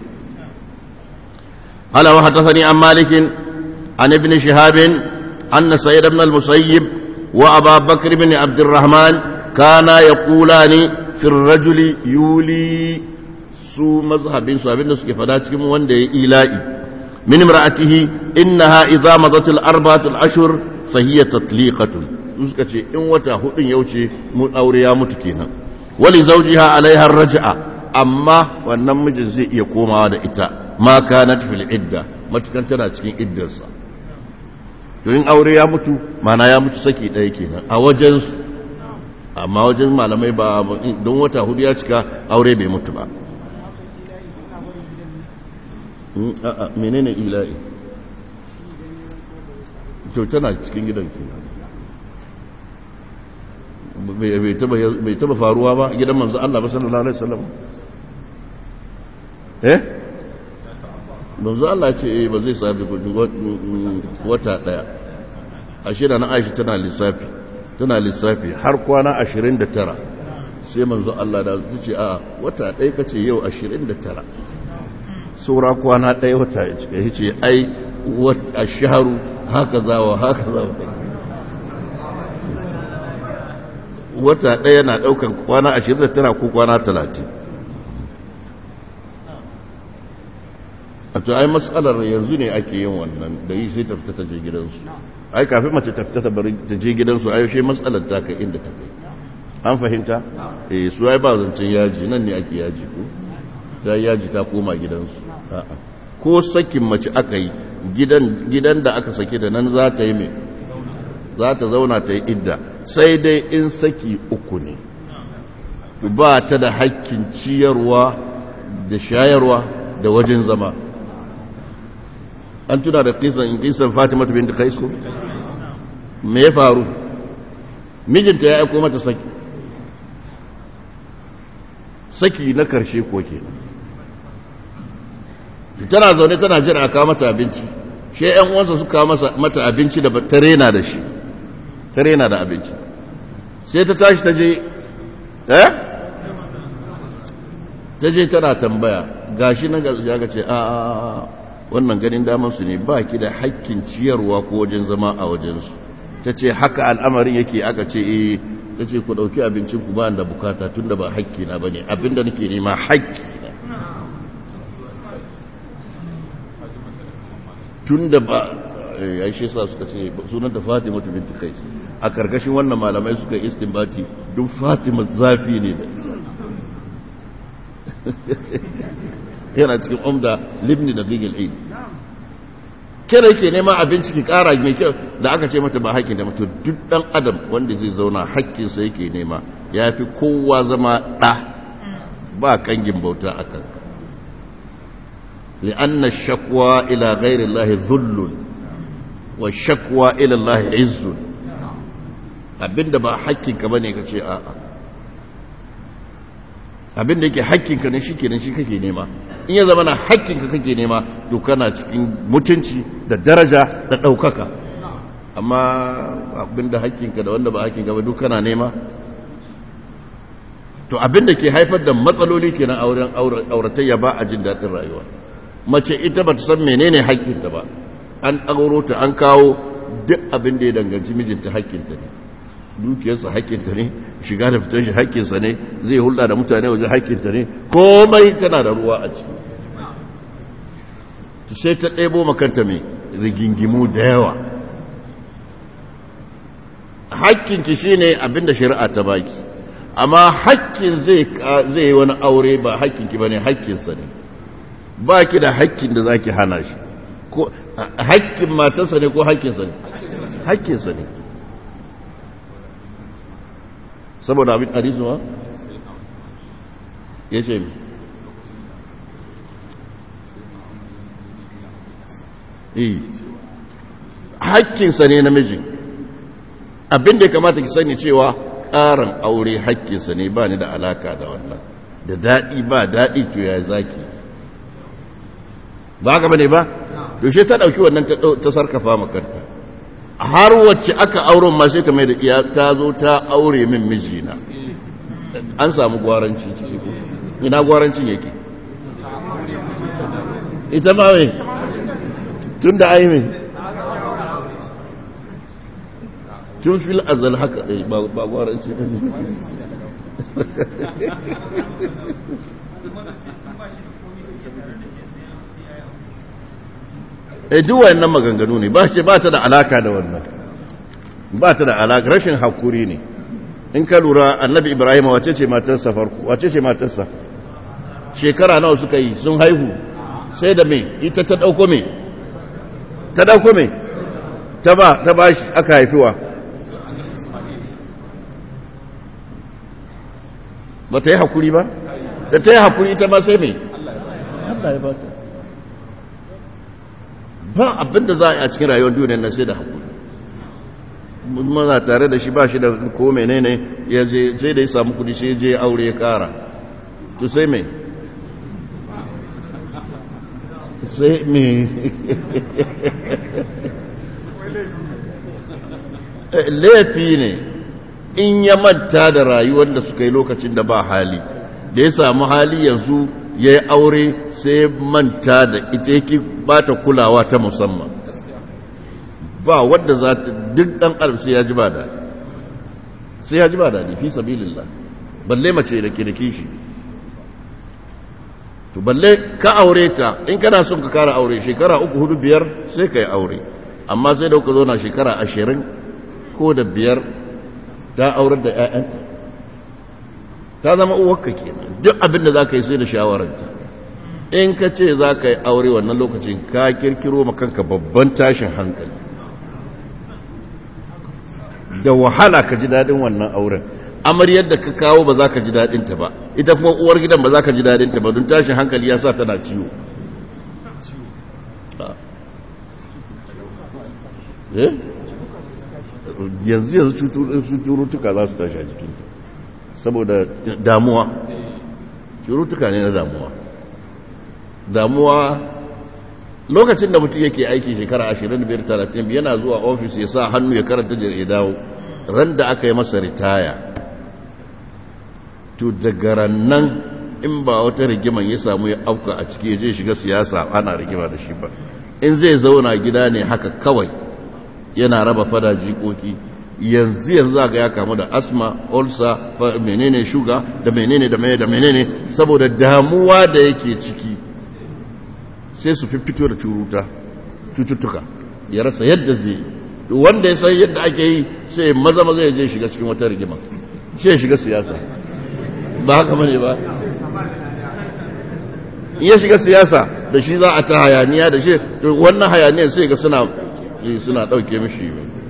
قال وحدثني عن مالك عن ابن شهاب أن سيد بن المسيب وأبا بكر بن عبد الرحمن كانا يقولان في الرجل يولي سو مذهب سو أبن نسك فداتكم وندي إيلائي من امرأته إنها إذا مضت الأربعة الأشهر فهي تطليقة نسكة إن وتا هؤلاء يوشي من أوريا متكينا ولزوجها عليها الرجعة أما والنمج زي يقوم هذا إتا ma kanat fil idda matukan tana cikin iddarsa to in aure ya mutu mana ya mutu saki ɗaya kenan a wajen su amma wajen malamai ba don wata hudu ya cika aure bai mutu ba a'a menene ila'i to tana cikin gidan kenan bai taba faruwa ba gidan manzo Allah ba sallallahu alaihi wasallam eh manzo Allah ce eh ba zai sabi wata daya ashira na Aisha tana lissafi tana lissafi har kwana 29 sai manzo Allah da su ce a wata daya kace yau 29 saura kwana daya wata ya cika yace ai wata shahru haka zawa haka zawa wata daya na daukan kwana 29 ko kwana 30 a to ai matsalar yanzu ne ake yin wannan da yi sai tafita ta je gidansu ai kafin mace tafita ta bari ta je gidansu ai yaushe matsalar ta kai inda ta kai an fahimta eh su ai ba zancen yaji nan ne ake yaji ko ta yaji ta koma gidansu a'a ko sakin mace aka yi gidan gidan da aka sake da nan za ta yi mai za ta zauna ta yi idda sai dai in saki uku ne ba ta da hakkin ciyarwa da shayarwa da wajen zama an tuna da kisan kisan fatima bin da kaisko me ya faru mijinta ya aiko mata saki saki na karshe ko ke tana zaune tana jira a kawo mata abinci shi yan uwansa suka mata abinci da ta rena da shi ta rena da abinci sai ta tashi ta je eh ta je tana tambaya gashi nan ya ga ce a a wannan ganin daman su ne ba ki da hakkin ciyarwa ko wajen zama a wajensu ta ce haka al'amarin yake aka ce eh ta ce ku ɗauki abincin ku ba da bukata tun da ba hakki na ba ne abinda nake nema hakki na tun da ba ya shi sa suka ce sunan da fatima ta binti kai a karkashin wannan malamai suka istinbati duk fatima zafi ne da yana cikin umda libni da bigil aid kira yake nema abinci ki kara mai kyau da aka ce mata ba hakkin da mutum duk dan adam wanda zai zauna hakkinsa yake nema ya fi kowa zama ɗa ba kangin bauta a kanka لأن الشكوى إلى غير الله ذل والشكوى إلى الله عز abinda ba hakkinka bane ka ce a'a abinda yake hakkinka ne shi kenan shi kake nema in ya zama na hakkinka kake nema to kana cikin mutunci da daraja da ɗaukaka amma abinda hakkinka da wanda ba hakkinka ba duk kana nema to abinda ke haifar da matsaloli kenan auren auratayya ba a jin daɗin rayuwa mace ita ba ta san menene haƙƙinta ba an ɗauro ta an kawo duk abin da ya danganci mijinta haƙƙinta ne dukiyarsa haƙƙinta ne shiga da fitar shi haƙƙinsa ne zai hulɗa da mutane wajen haƙƙinta ne komai tana da ruwa a ciki sai ta ɗebo makanta mai rigingimu da yawa haƙƙinki shi ne abin da shari'a ta baki amma haƙƙin zai yi wani aure ba haƙƙinki ba ne haƙƙinsa ne ba ki da haƙƙin da za ki hana shi haƙƙin matarsa ne ko haƙƙinsa ne haƙƙinsa ne saboda abin hadisu ya ce mi yi haƙƙinsa ne namijin abin da ya kamata ki sani cewa ƙarin aure haƙƙinsa ne ba ni da alaka da wannan da daɗi ba daɗi to ya zaki ba haka bane ba yaushe ta dauki wannan ta sarkafa makarta har wacce aka auren ma sai ta mai da iya ta zo ta aure min mijina an samu gwaranci ciki ko ina gwarancin yake ita ma mai tun da ai mai tun fil azal haka ɗai ba gwaranci e duk wayannan maganganu ne ba ce ba ta da alaka da wannan ba ta da alaka rashin hakuri ne in ka lura annabi ibrahim wace ce matarsa farko wace ce matarsa shekara nawa suka yi sun haihu sai da me ita ta dauko me ta dauko me ta ba ta bashi aka haifiwa ba ta yi hakuri ba da ta yi hakuri ita ma sai me Allah ya ba ta ba abin da za a yi a cikin rayuwar duniyar na sai da haƙuri mana tare da shi ba shi da ko menene ya je sai da ya samu kudi sai je aure ya ƙara to sai mai sai mai laifi ne in ya manta da rayuwar da suka yi lokacin da ba hali da ya samu hali yanzu ya yi aure sai manta da ita yake ba ta kulawa ta musamman ba wadda za ta duk ɗan ƙarfi sai ya ji ba daɗi sai ya ji ba daɗi fi sabilillah balle mace da ke da kishi to balle ka aure ta in kana son ka kara aure shekara uku hudu biyar sai ka yi aure amma sai da kuka zo na shekara ashirin ko da biyar ta aurar da 'ya'yanta ta zama uwarka kenan duk abin da za ka yi sai da shawararta in ka ce za ka yi aure wannan lokacin ka kirkiro makanka babban tashin hankali da wahala ka ji daɗin wannan auren amaryar da ka kawo ba za ka ji daɗinta ba ita kuma uwar gidan ba za ka ji daɗinta ba don tashin hankali ya sa tana ciwo yanzu yanzu cututtuka za su tashi a jikinta saboda damuwa cututtuka ne na damuwa damuwa lokacin da mutum yake aiki shekara 25-30 yana zuwa ofis ya sa hannu ya karanta ya dawo ran da aka yi masa ritaya to daga rannan in ba wata rigiman ya samu ya auka a ciki ya je shiga siyasa ana rigima da shi ba in zai zauna gida ne haka kawai yana raba fada jikoki yanzu yanzu ga ya kamu da asma ulcer menene shuga da menene da menene da menene saboda damuwa da yake ciki sai su fito da curuta cututtuka ya rasa yadda zai wanda ya san yadda ake yi sai maza maza ya je shiga cikin wata rigima sai ya shiga siyasa ba haka bane ba ya shiga siyasa da shi za a ta hayaniya da shi wannan hayaniyar sai ga suna suna dauke mishi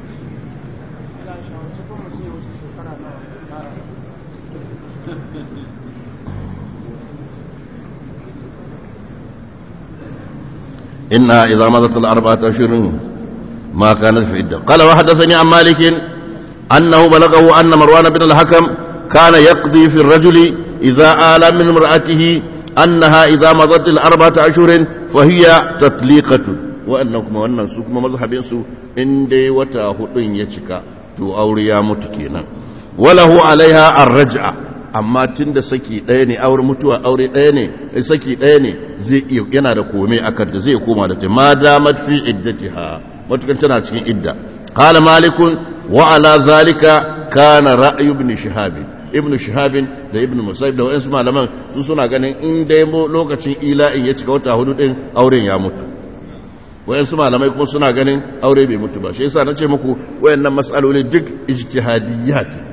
إنها إذا مضت الأربعة أشهر ما كانت في عدة قال وحدثني عن مالك أنه بلغه أن مروان بن الحكم كان يقضي في الرجل إذا آل من امرأته أنها إذا مضت الأربعة أشهر فهي تطليقة وأنكم وأن سكم مذهب سو إن دي وتاهدين يتشكا تو أوريا متكينا وله عليها الرجعة amma tun da saki ɗaya ne aure mutuwa aure ɗaya ne saki ɗaya ne zai iya yana da kome a kanta zai koma da ta ma damat fi iddatiha matukan tana cikin idda qala malikun wa ala zalika kana ra'yu ibn shihab ibn shihab da ibn musayyib da wayansu malaman su suna ganin in dai lokacin ila'in ya cika wata hudu din auren ya mutu wayansu malamai kuma suna ganin aure bai mutu ba shi yasa nace muku wayannan mas'aloli duk ijtihadiyyat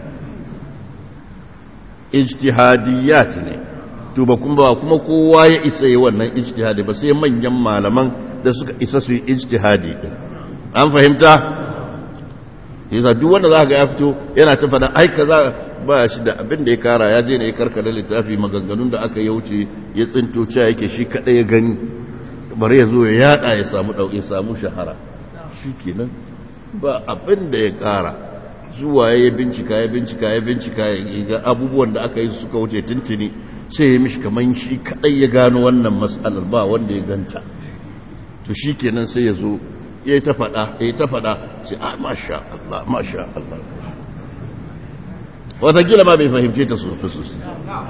ijtihadiyat ne to ba kuma kuma kowa ya isa yi wannan ijtihadi ba sai manyan malaman da suka isa su yi ijtihadi din an fahimta yasa duk wanda zaka ga ya fito yana ta fada ai kaza ba shi da abin da ya kara ya je ne ya karkare littafi maganganun da aka ya wuce ya tsinto cewa yake shi kadai ya gani bari ya zo ya yada ya samu dauke samu shahara shikenan ba abin da ya kara zuwa ya bincika ya bincika ya bincika ya ga abubuwan da aka yi suka wuce tuntuni sai ya mishi kaman shi kadai ya gano wannan matsalar ba wanda ya ganta to shi kenan sai ya zo ya yi ta faɗa ya yi ta faɗa sai a masha Allah masha Allah watakila ma bai fahimce ta sosai sosai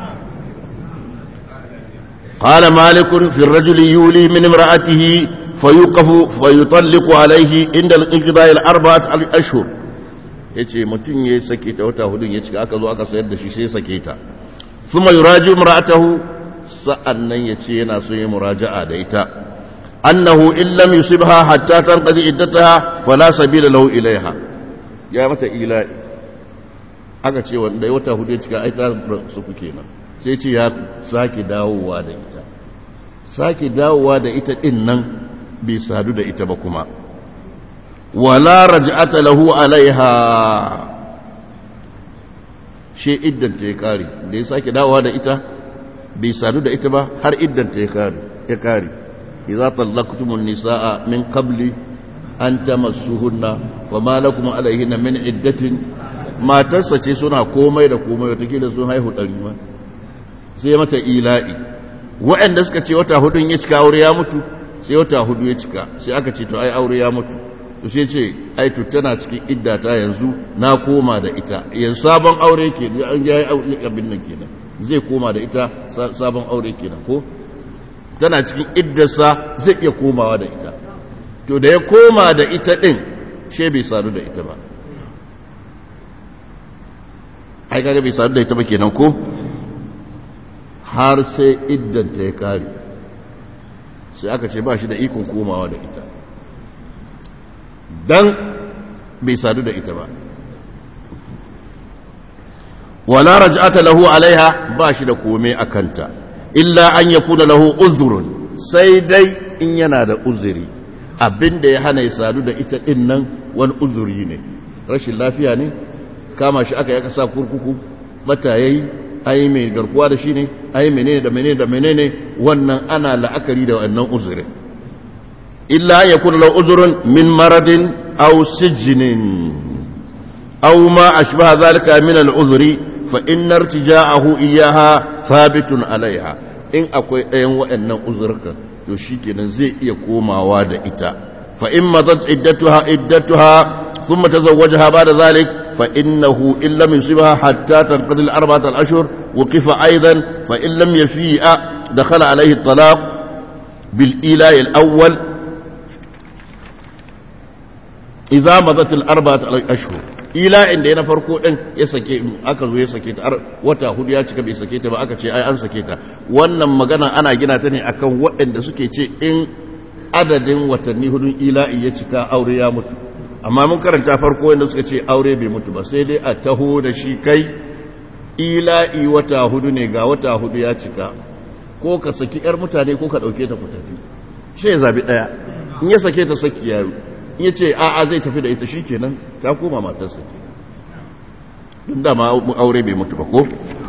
قال مالك في الرجل يولي من امرأته فيوقف فيطلق عليه عند الانقضاء الأربعة أشهر ya ce mutum ya yi sake ta wata hudun ya cika aka zo aka sayar da shi sai sake ta suma yuraji mura'atahu sa'an nan ya ce yana so yi muraja'a da ita annahu in lam yusibha hatta tanqadi iddataha fala sabila lahu ilaiha ya mata ila'i aka ce wanda ya wata hudu ya cika ai ta su kuke nan sai ce ya sake dawowa da ita sake dawowa da ita din nan bai sadu da ita ba kuma wala raj'ata lahu alaiha she iddanta ya kare da ya sake dawowa da ita bai sadu da ita ba har iddanta ya kare ya kare idza talaqtumun nisaa min qabli an tamassuhunna wama lakum alaihinna min iddatin matarsa ce suna komai da komai wata kila sun haihu ɗari ma sai mata ila'i waɗanda suka ce wata hudun ya cika aure ya mutu sai wata hudu ya cika sai aka ce to ai aure ya mutu to sai ce ai to tana cikin iddata yanzu na koma da ita yanzu sabon aure ke an ga aure abin nan kenan zai koma da ita sabon aure kenan ko tana cikin iddarsa zai iya komawa da ita to da ya koma da ita din she bai sadu da ita ba ai kaga bai sadu da ita ba kenan ko har sai iddanta ya kare sai aka ce ba shi da ikon komawa da ita dan bai sadu da ita ba wala raj'ata lahu alaiha ba shi da kome a kanta illa an yakuna lahu uzrun sai dai in yana da uzuri abinda ya hana ya sadu da ita din nan wani uzuri ne rashin lafiya ne kama shi aka yaka sa kurkuku bata yayi ai mai garkuwa da shi ne ai menene da menene da menene wannan ana la'akari da wannan uzurin illa ya kuna lau uzurun min maradin aw sijnin aw ma ashbaha zalika min al-uzri fa inna irtija'ahu iyyaha thabitun alaiha in akwai ɗayan waɗannan uzurka to shikenan zai iya komawa da ita fa in madat iddatuha iddatuha thumma tazawwajaha ba'da zalik fa innahu in lam yusibha hatta tanqadi al-arba'at al-ashhur وقف أيضا فإن لم يفيء دخل عليه الطلاق بالإيلاء الأول إذا مضت الأربعة أشهر إيلاء إن دينا فرقو إن يسكي أكذو يسكي وتا هدو ياتك بيسكي تبا أكا شيء أي أنسكي wannan magana ana gina ta ne akan waɗanda suke ce in adadin watanni hudun ila'i ya cika aure ya mutu amma mun karanta farko wanda suka ce aure bai mutu ba sai dai a taho da shi kai ila'i wata hudu ne ga wata hudu ya cika ko ka saki ‘yar mutane ko ka ɗauke ta ku tafi shi ya zabi ɗaya in ya sake ta saki yaro in ya ce a'a zai tafi da ita shi kenan ta koma matarsa ke ɗin dama aure bai mutu ba ko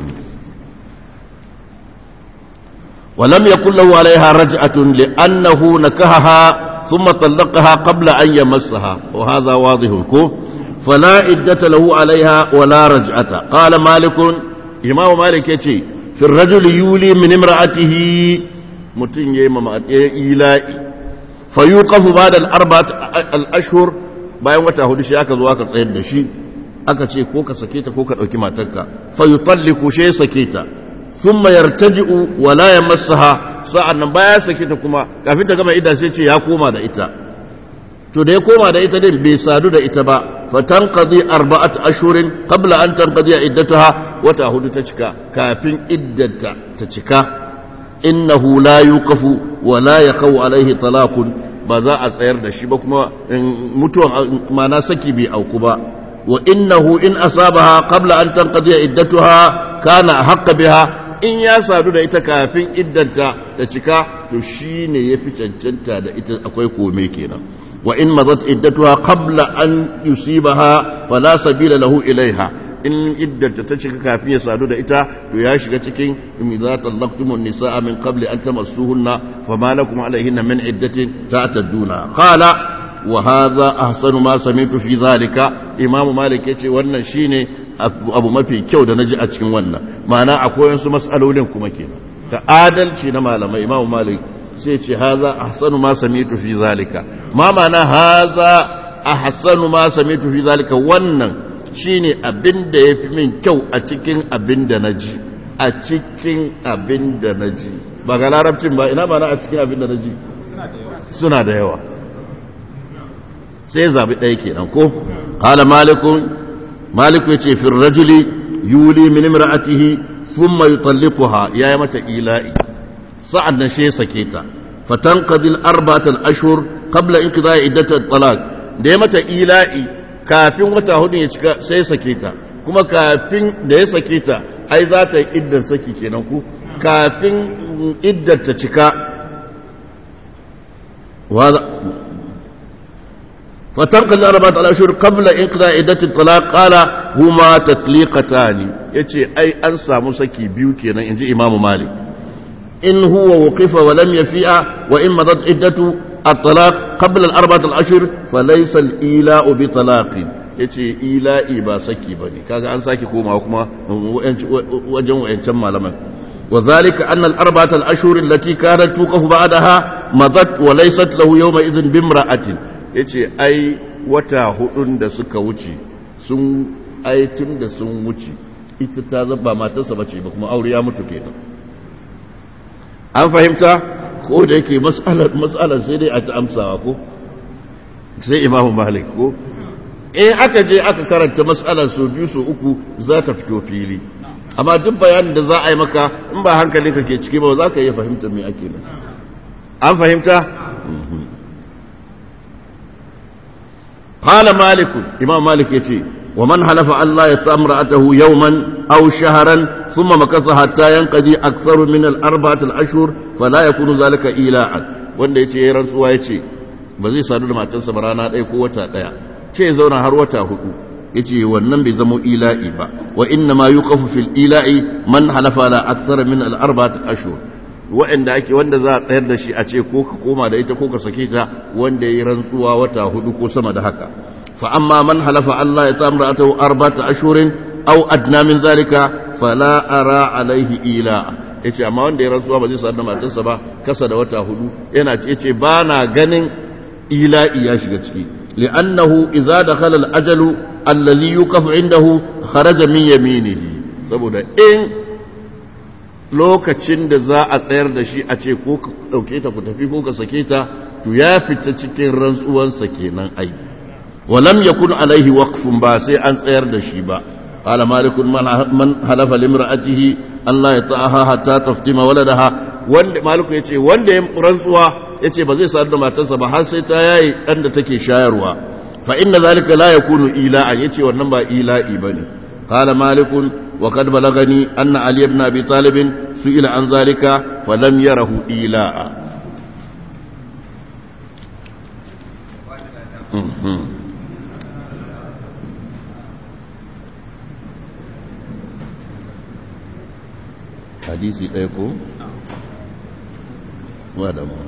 ولم يكن له عليها رجعة لأنه نكهها ثم طلقها قبل أن يمسها وهذا واضح كو فلا عدة له عليها ولا رجعة قال مالك إمام مالك يتي في الرجل يولي من امرأته متن يما إيلائي فيوقف بعد الأربعة الأشهر bayan wata hudu shi aka zo aka tsayar da shi aka ce ko ka sake ta ko ka dauki matarka fa yutalliku shi sake ta thumma yartaji'u wa la yamassaha sa'an nan baya sake ta kuma kafin ta gama idda sai ce ya koma da ita to da ya koma da ita din bai sadu da ita ba fatanqadi arba'at ashhurin qabla an tanqadi iddataha wata hudu ta cika kafin iddata ta cika innahu la yuqafu wa la yaqau alaihi talaqun ba za a tsayar da shi ba kuma mutuwan mana saki bai auku ba wa innahu in asabaha qabla an tanqadi iddataha kana haqqa biha in ya sadu da ita kafin iddanta ta cika to shine yafi cancanta da ita akwai kome kenan وإن مضت عدتها قبل أن يصيبها فلا سبيل له إليها إن عدة تشك كافية سادودة إتا وياشك تكين إذا طلقتم النساء من قبل أن تمسوهن فما لكم عليهن من عدة تعتدونها قال وهذا أحسن ما سمعت في ذلك إمام مالك يتي وانا شيني أبو ما في كيو دا نجي أتكين وانا معنى أقول ينسو مسألة لنكم كينا كآدل شينا مالما إمام مالك sai ce haza ahsanu ma sami'tu fi zalika ma ma'ana haza ahsanu ma sami'tu fi zalika wannan shine abin da yafi min kyau a cikin abin da naji a cikin abin da naji ba ga larabcin ba ina ma'ana a cikin abin da naji suna da yawa sai zabi ɗaya kenan ko qala malikun maliku yace fi rajuli yuli min imra'atihi thumma yutalliquha yayi mata ila'i sa'ad nan shi ya sake ta fatan kadil arba'atul ashhur qabla inqida iddatul talaq da ya mata ila'i kafin wata hudu ya cika sai ya sake ta kuma kafin da ya sake ta ai za ta yi iddan saki kenan ku kafin iddar ta cika fatan kadil arba'atul ashhur qabla inqida iddatul talaq qala huma tatliqatani yace ai an samu saki biyu kenan inji imamu malik إن هو وقف ولم يفيء وإن مضت عدة الطلاق قبل الأربعة الأشهر فليس الإيلاء بطلاق yace ila'i ba saki bane kaga an saki koma kuma wajen wayancan malaman wa zalika anna al-arba'ata al-ashhur allati kanat tuqafu ba'daha madat wa laysat lahu yawma idhin bimra'atin yace ai wata hudun da suka wuce sun ai tun da sun wuce ita ta zaba matarsa bace ba kuma aure ya mutu kenan an fahimta ko da yake matsalar sai dai a ta amsawa ko sai imamu malik ko in aka je aka karanta matsalar so biyu so uku za ta fito fili amma duk bayanin da za a yi maka in ba hankalinka ke ciki ba za ka iya fahimta me ake nan an fahimta قال مالك إمام مالك يتي ومن حلف أن لا يطأ امرأته يوما أو شهرا ثم مكث حتى ينقضي أكثر من الأربعة الأشهر فلا يكون ذلك إيلاء wanda ya ce ya rantsuwa ya ce ba zai sadu da matarsa ba rana ɗaya ko wata ɗaya ce ya zauna har wata hudu ya ce wannan bai zama ila'i ba wa inna ma yuqafu fil ila'i man halafa la akthar min al arba'at ashhur wa'anda ake wanda za a tsayar da shi a ce ko ka koma da ita ko ka sake ta wanda ya yi rantsuwa wata hudu ko sama da haka fa amma man halafa Allah ya tamra atahu arba'ata ashhurin aw adna min zalika fala ara alaihi ila'a yace amma wanda ya rantsuwa ba zai sa da matarsa ba kasa da wata hudu yana ce yace ba na ganin ila'i ya shiga ciki li'annahu idza dakhala al-ajalu alladhi yuqaf indahu kharaja min yaminihi saboda in lokacin da za a tsayar da shi a ce ko ka dauke ta ku tafi ko ka sake ta to ya fita cikin rantsuwansa kenan ai walam yakun alaihi waqfun ba sai an tsayar da shi ba قال مالك من حلف لامرأته أن لا يطأها حتى تفتم ولدها wanda maliku yace wanda ya rantsuwa yace ba zai sadu da matarsa ba har sai ta yayi dan da take shayarwa fa inna zalika la yakunu ila'a yace wannan ba ila'i bane qala malikun wa qad balagani anna ali ibn abi talib su'ila an zalika fa lam yarahu ila'a hadisi ɗaya ko? wadda ma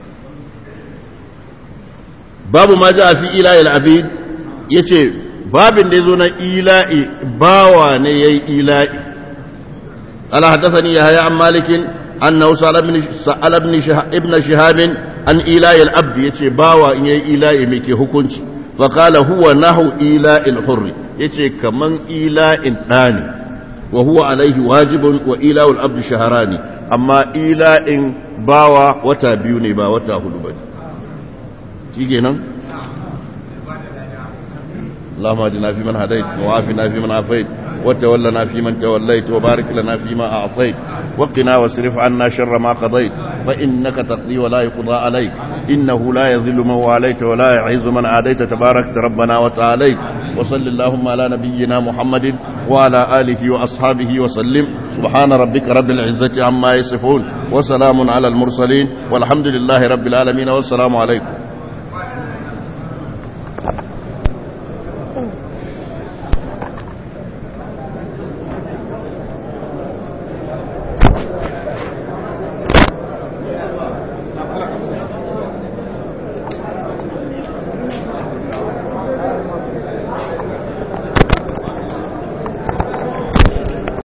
babu ma ji a fi ila'i al'abid ya ce babin da ya zo na ila'i bawa ne ya yi ila'i ala haddasa ni ya haya an malikin an na wasu ibn shahabin an ila'i al'abdi ya ce bawa in ya yi ila'i mai ke hukunci faƙala huwa nahu ila'il hurri ya ce kaman ila'in ɗani wa huwa alaihi wajibun wa ila'ul abdu shaharani amma ila'in bawa wata biyu ne ba wata hudu ba shi kenan اللهم اهدنا فيمن هديت وعافنا فيمن عافيت وتولنا فيمن توليت وبارك لنا فيما اعطيت وقنا واصرف عنا شر ما قضيت فانك تقضي ولا يقضى عليك انه لا يذل من واليت ولا يعز من عاديت تباركت ربنا وتعاليت وصل اللهم على نبينا محمد وعلى اله واصحابه وسلم سبحان ربك رب العزه عما يصفون وسلام على المرسلين والحمد لله رب العالمين والسلام عليكم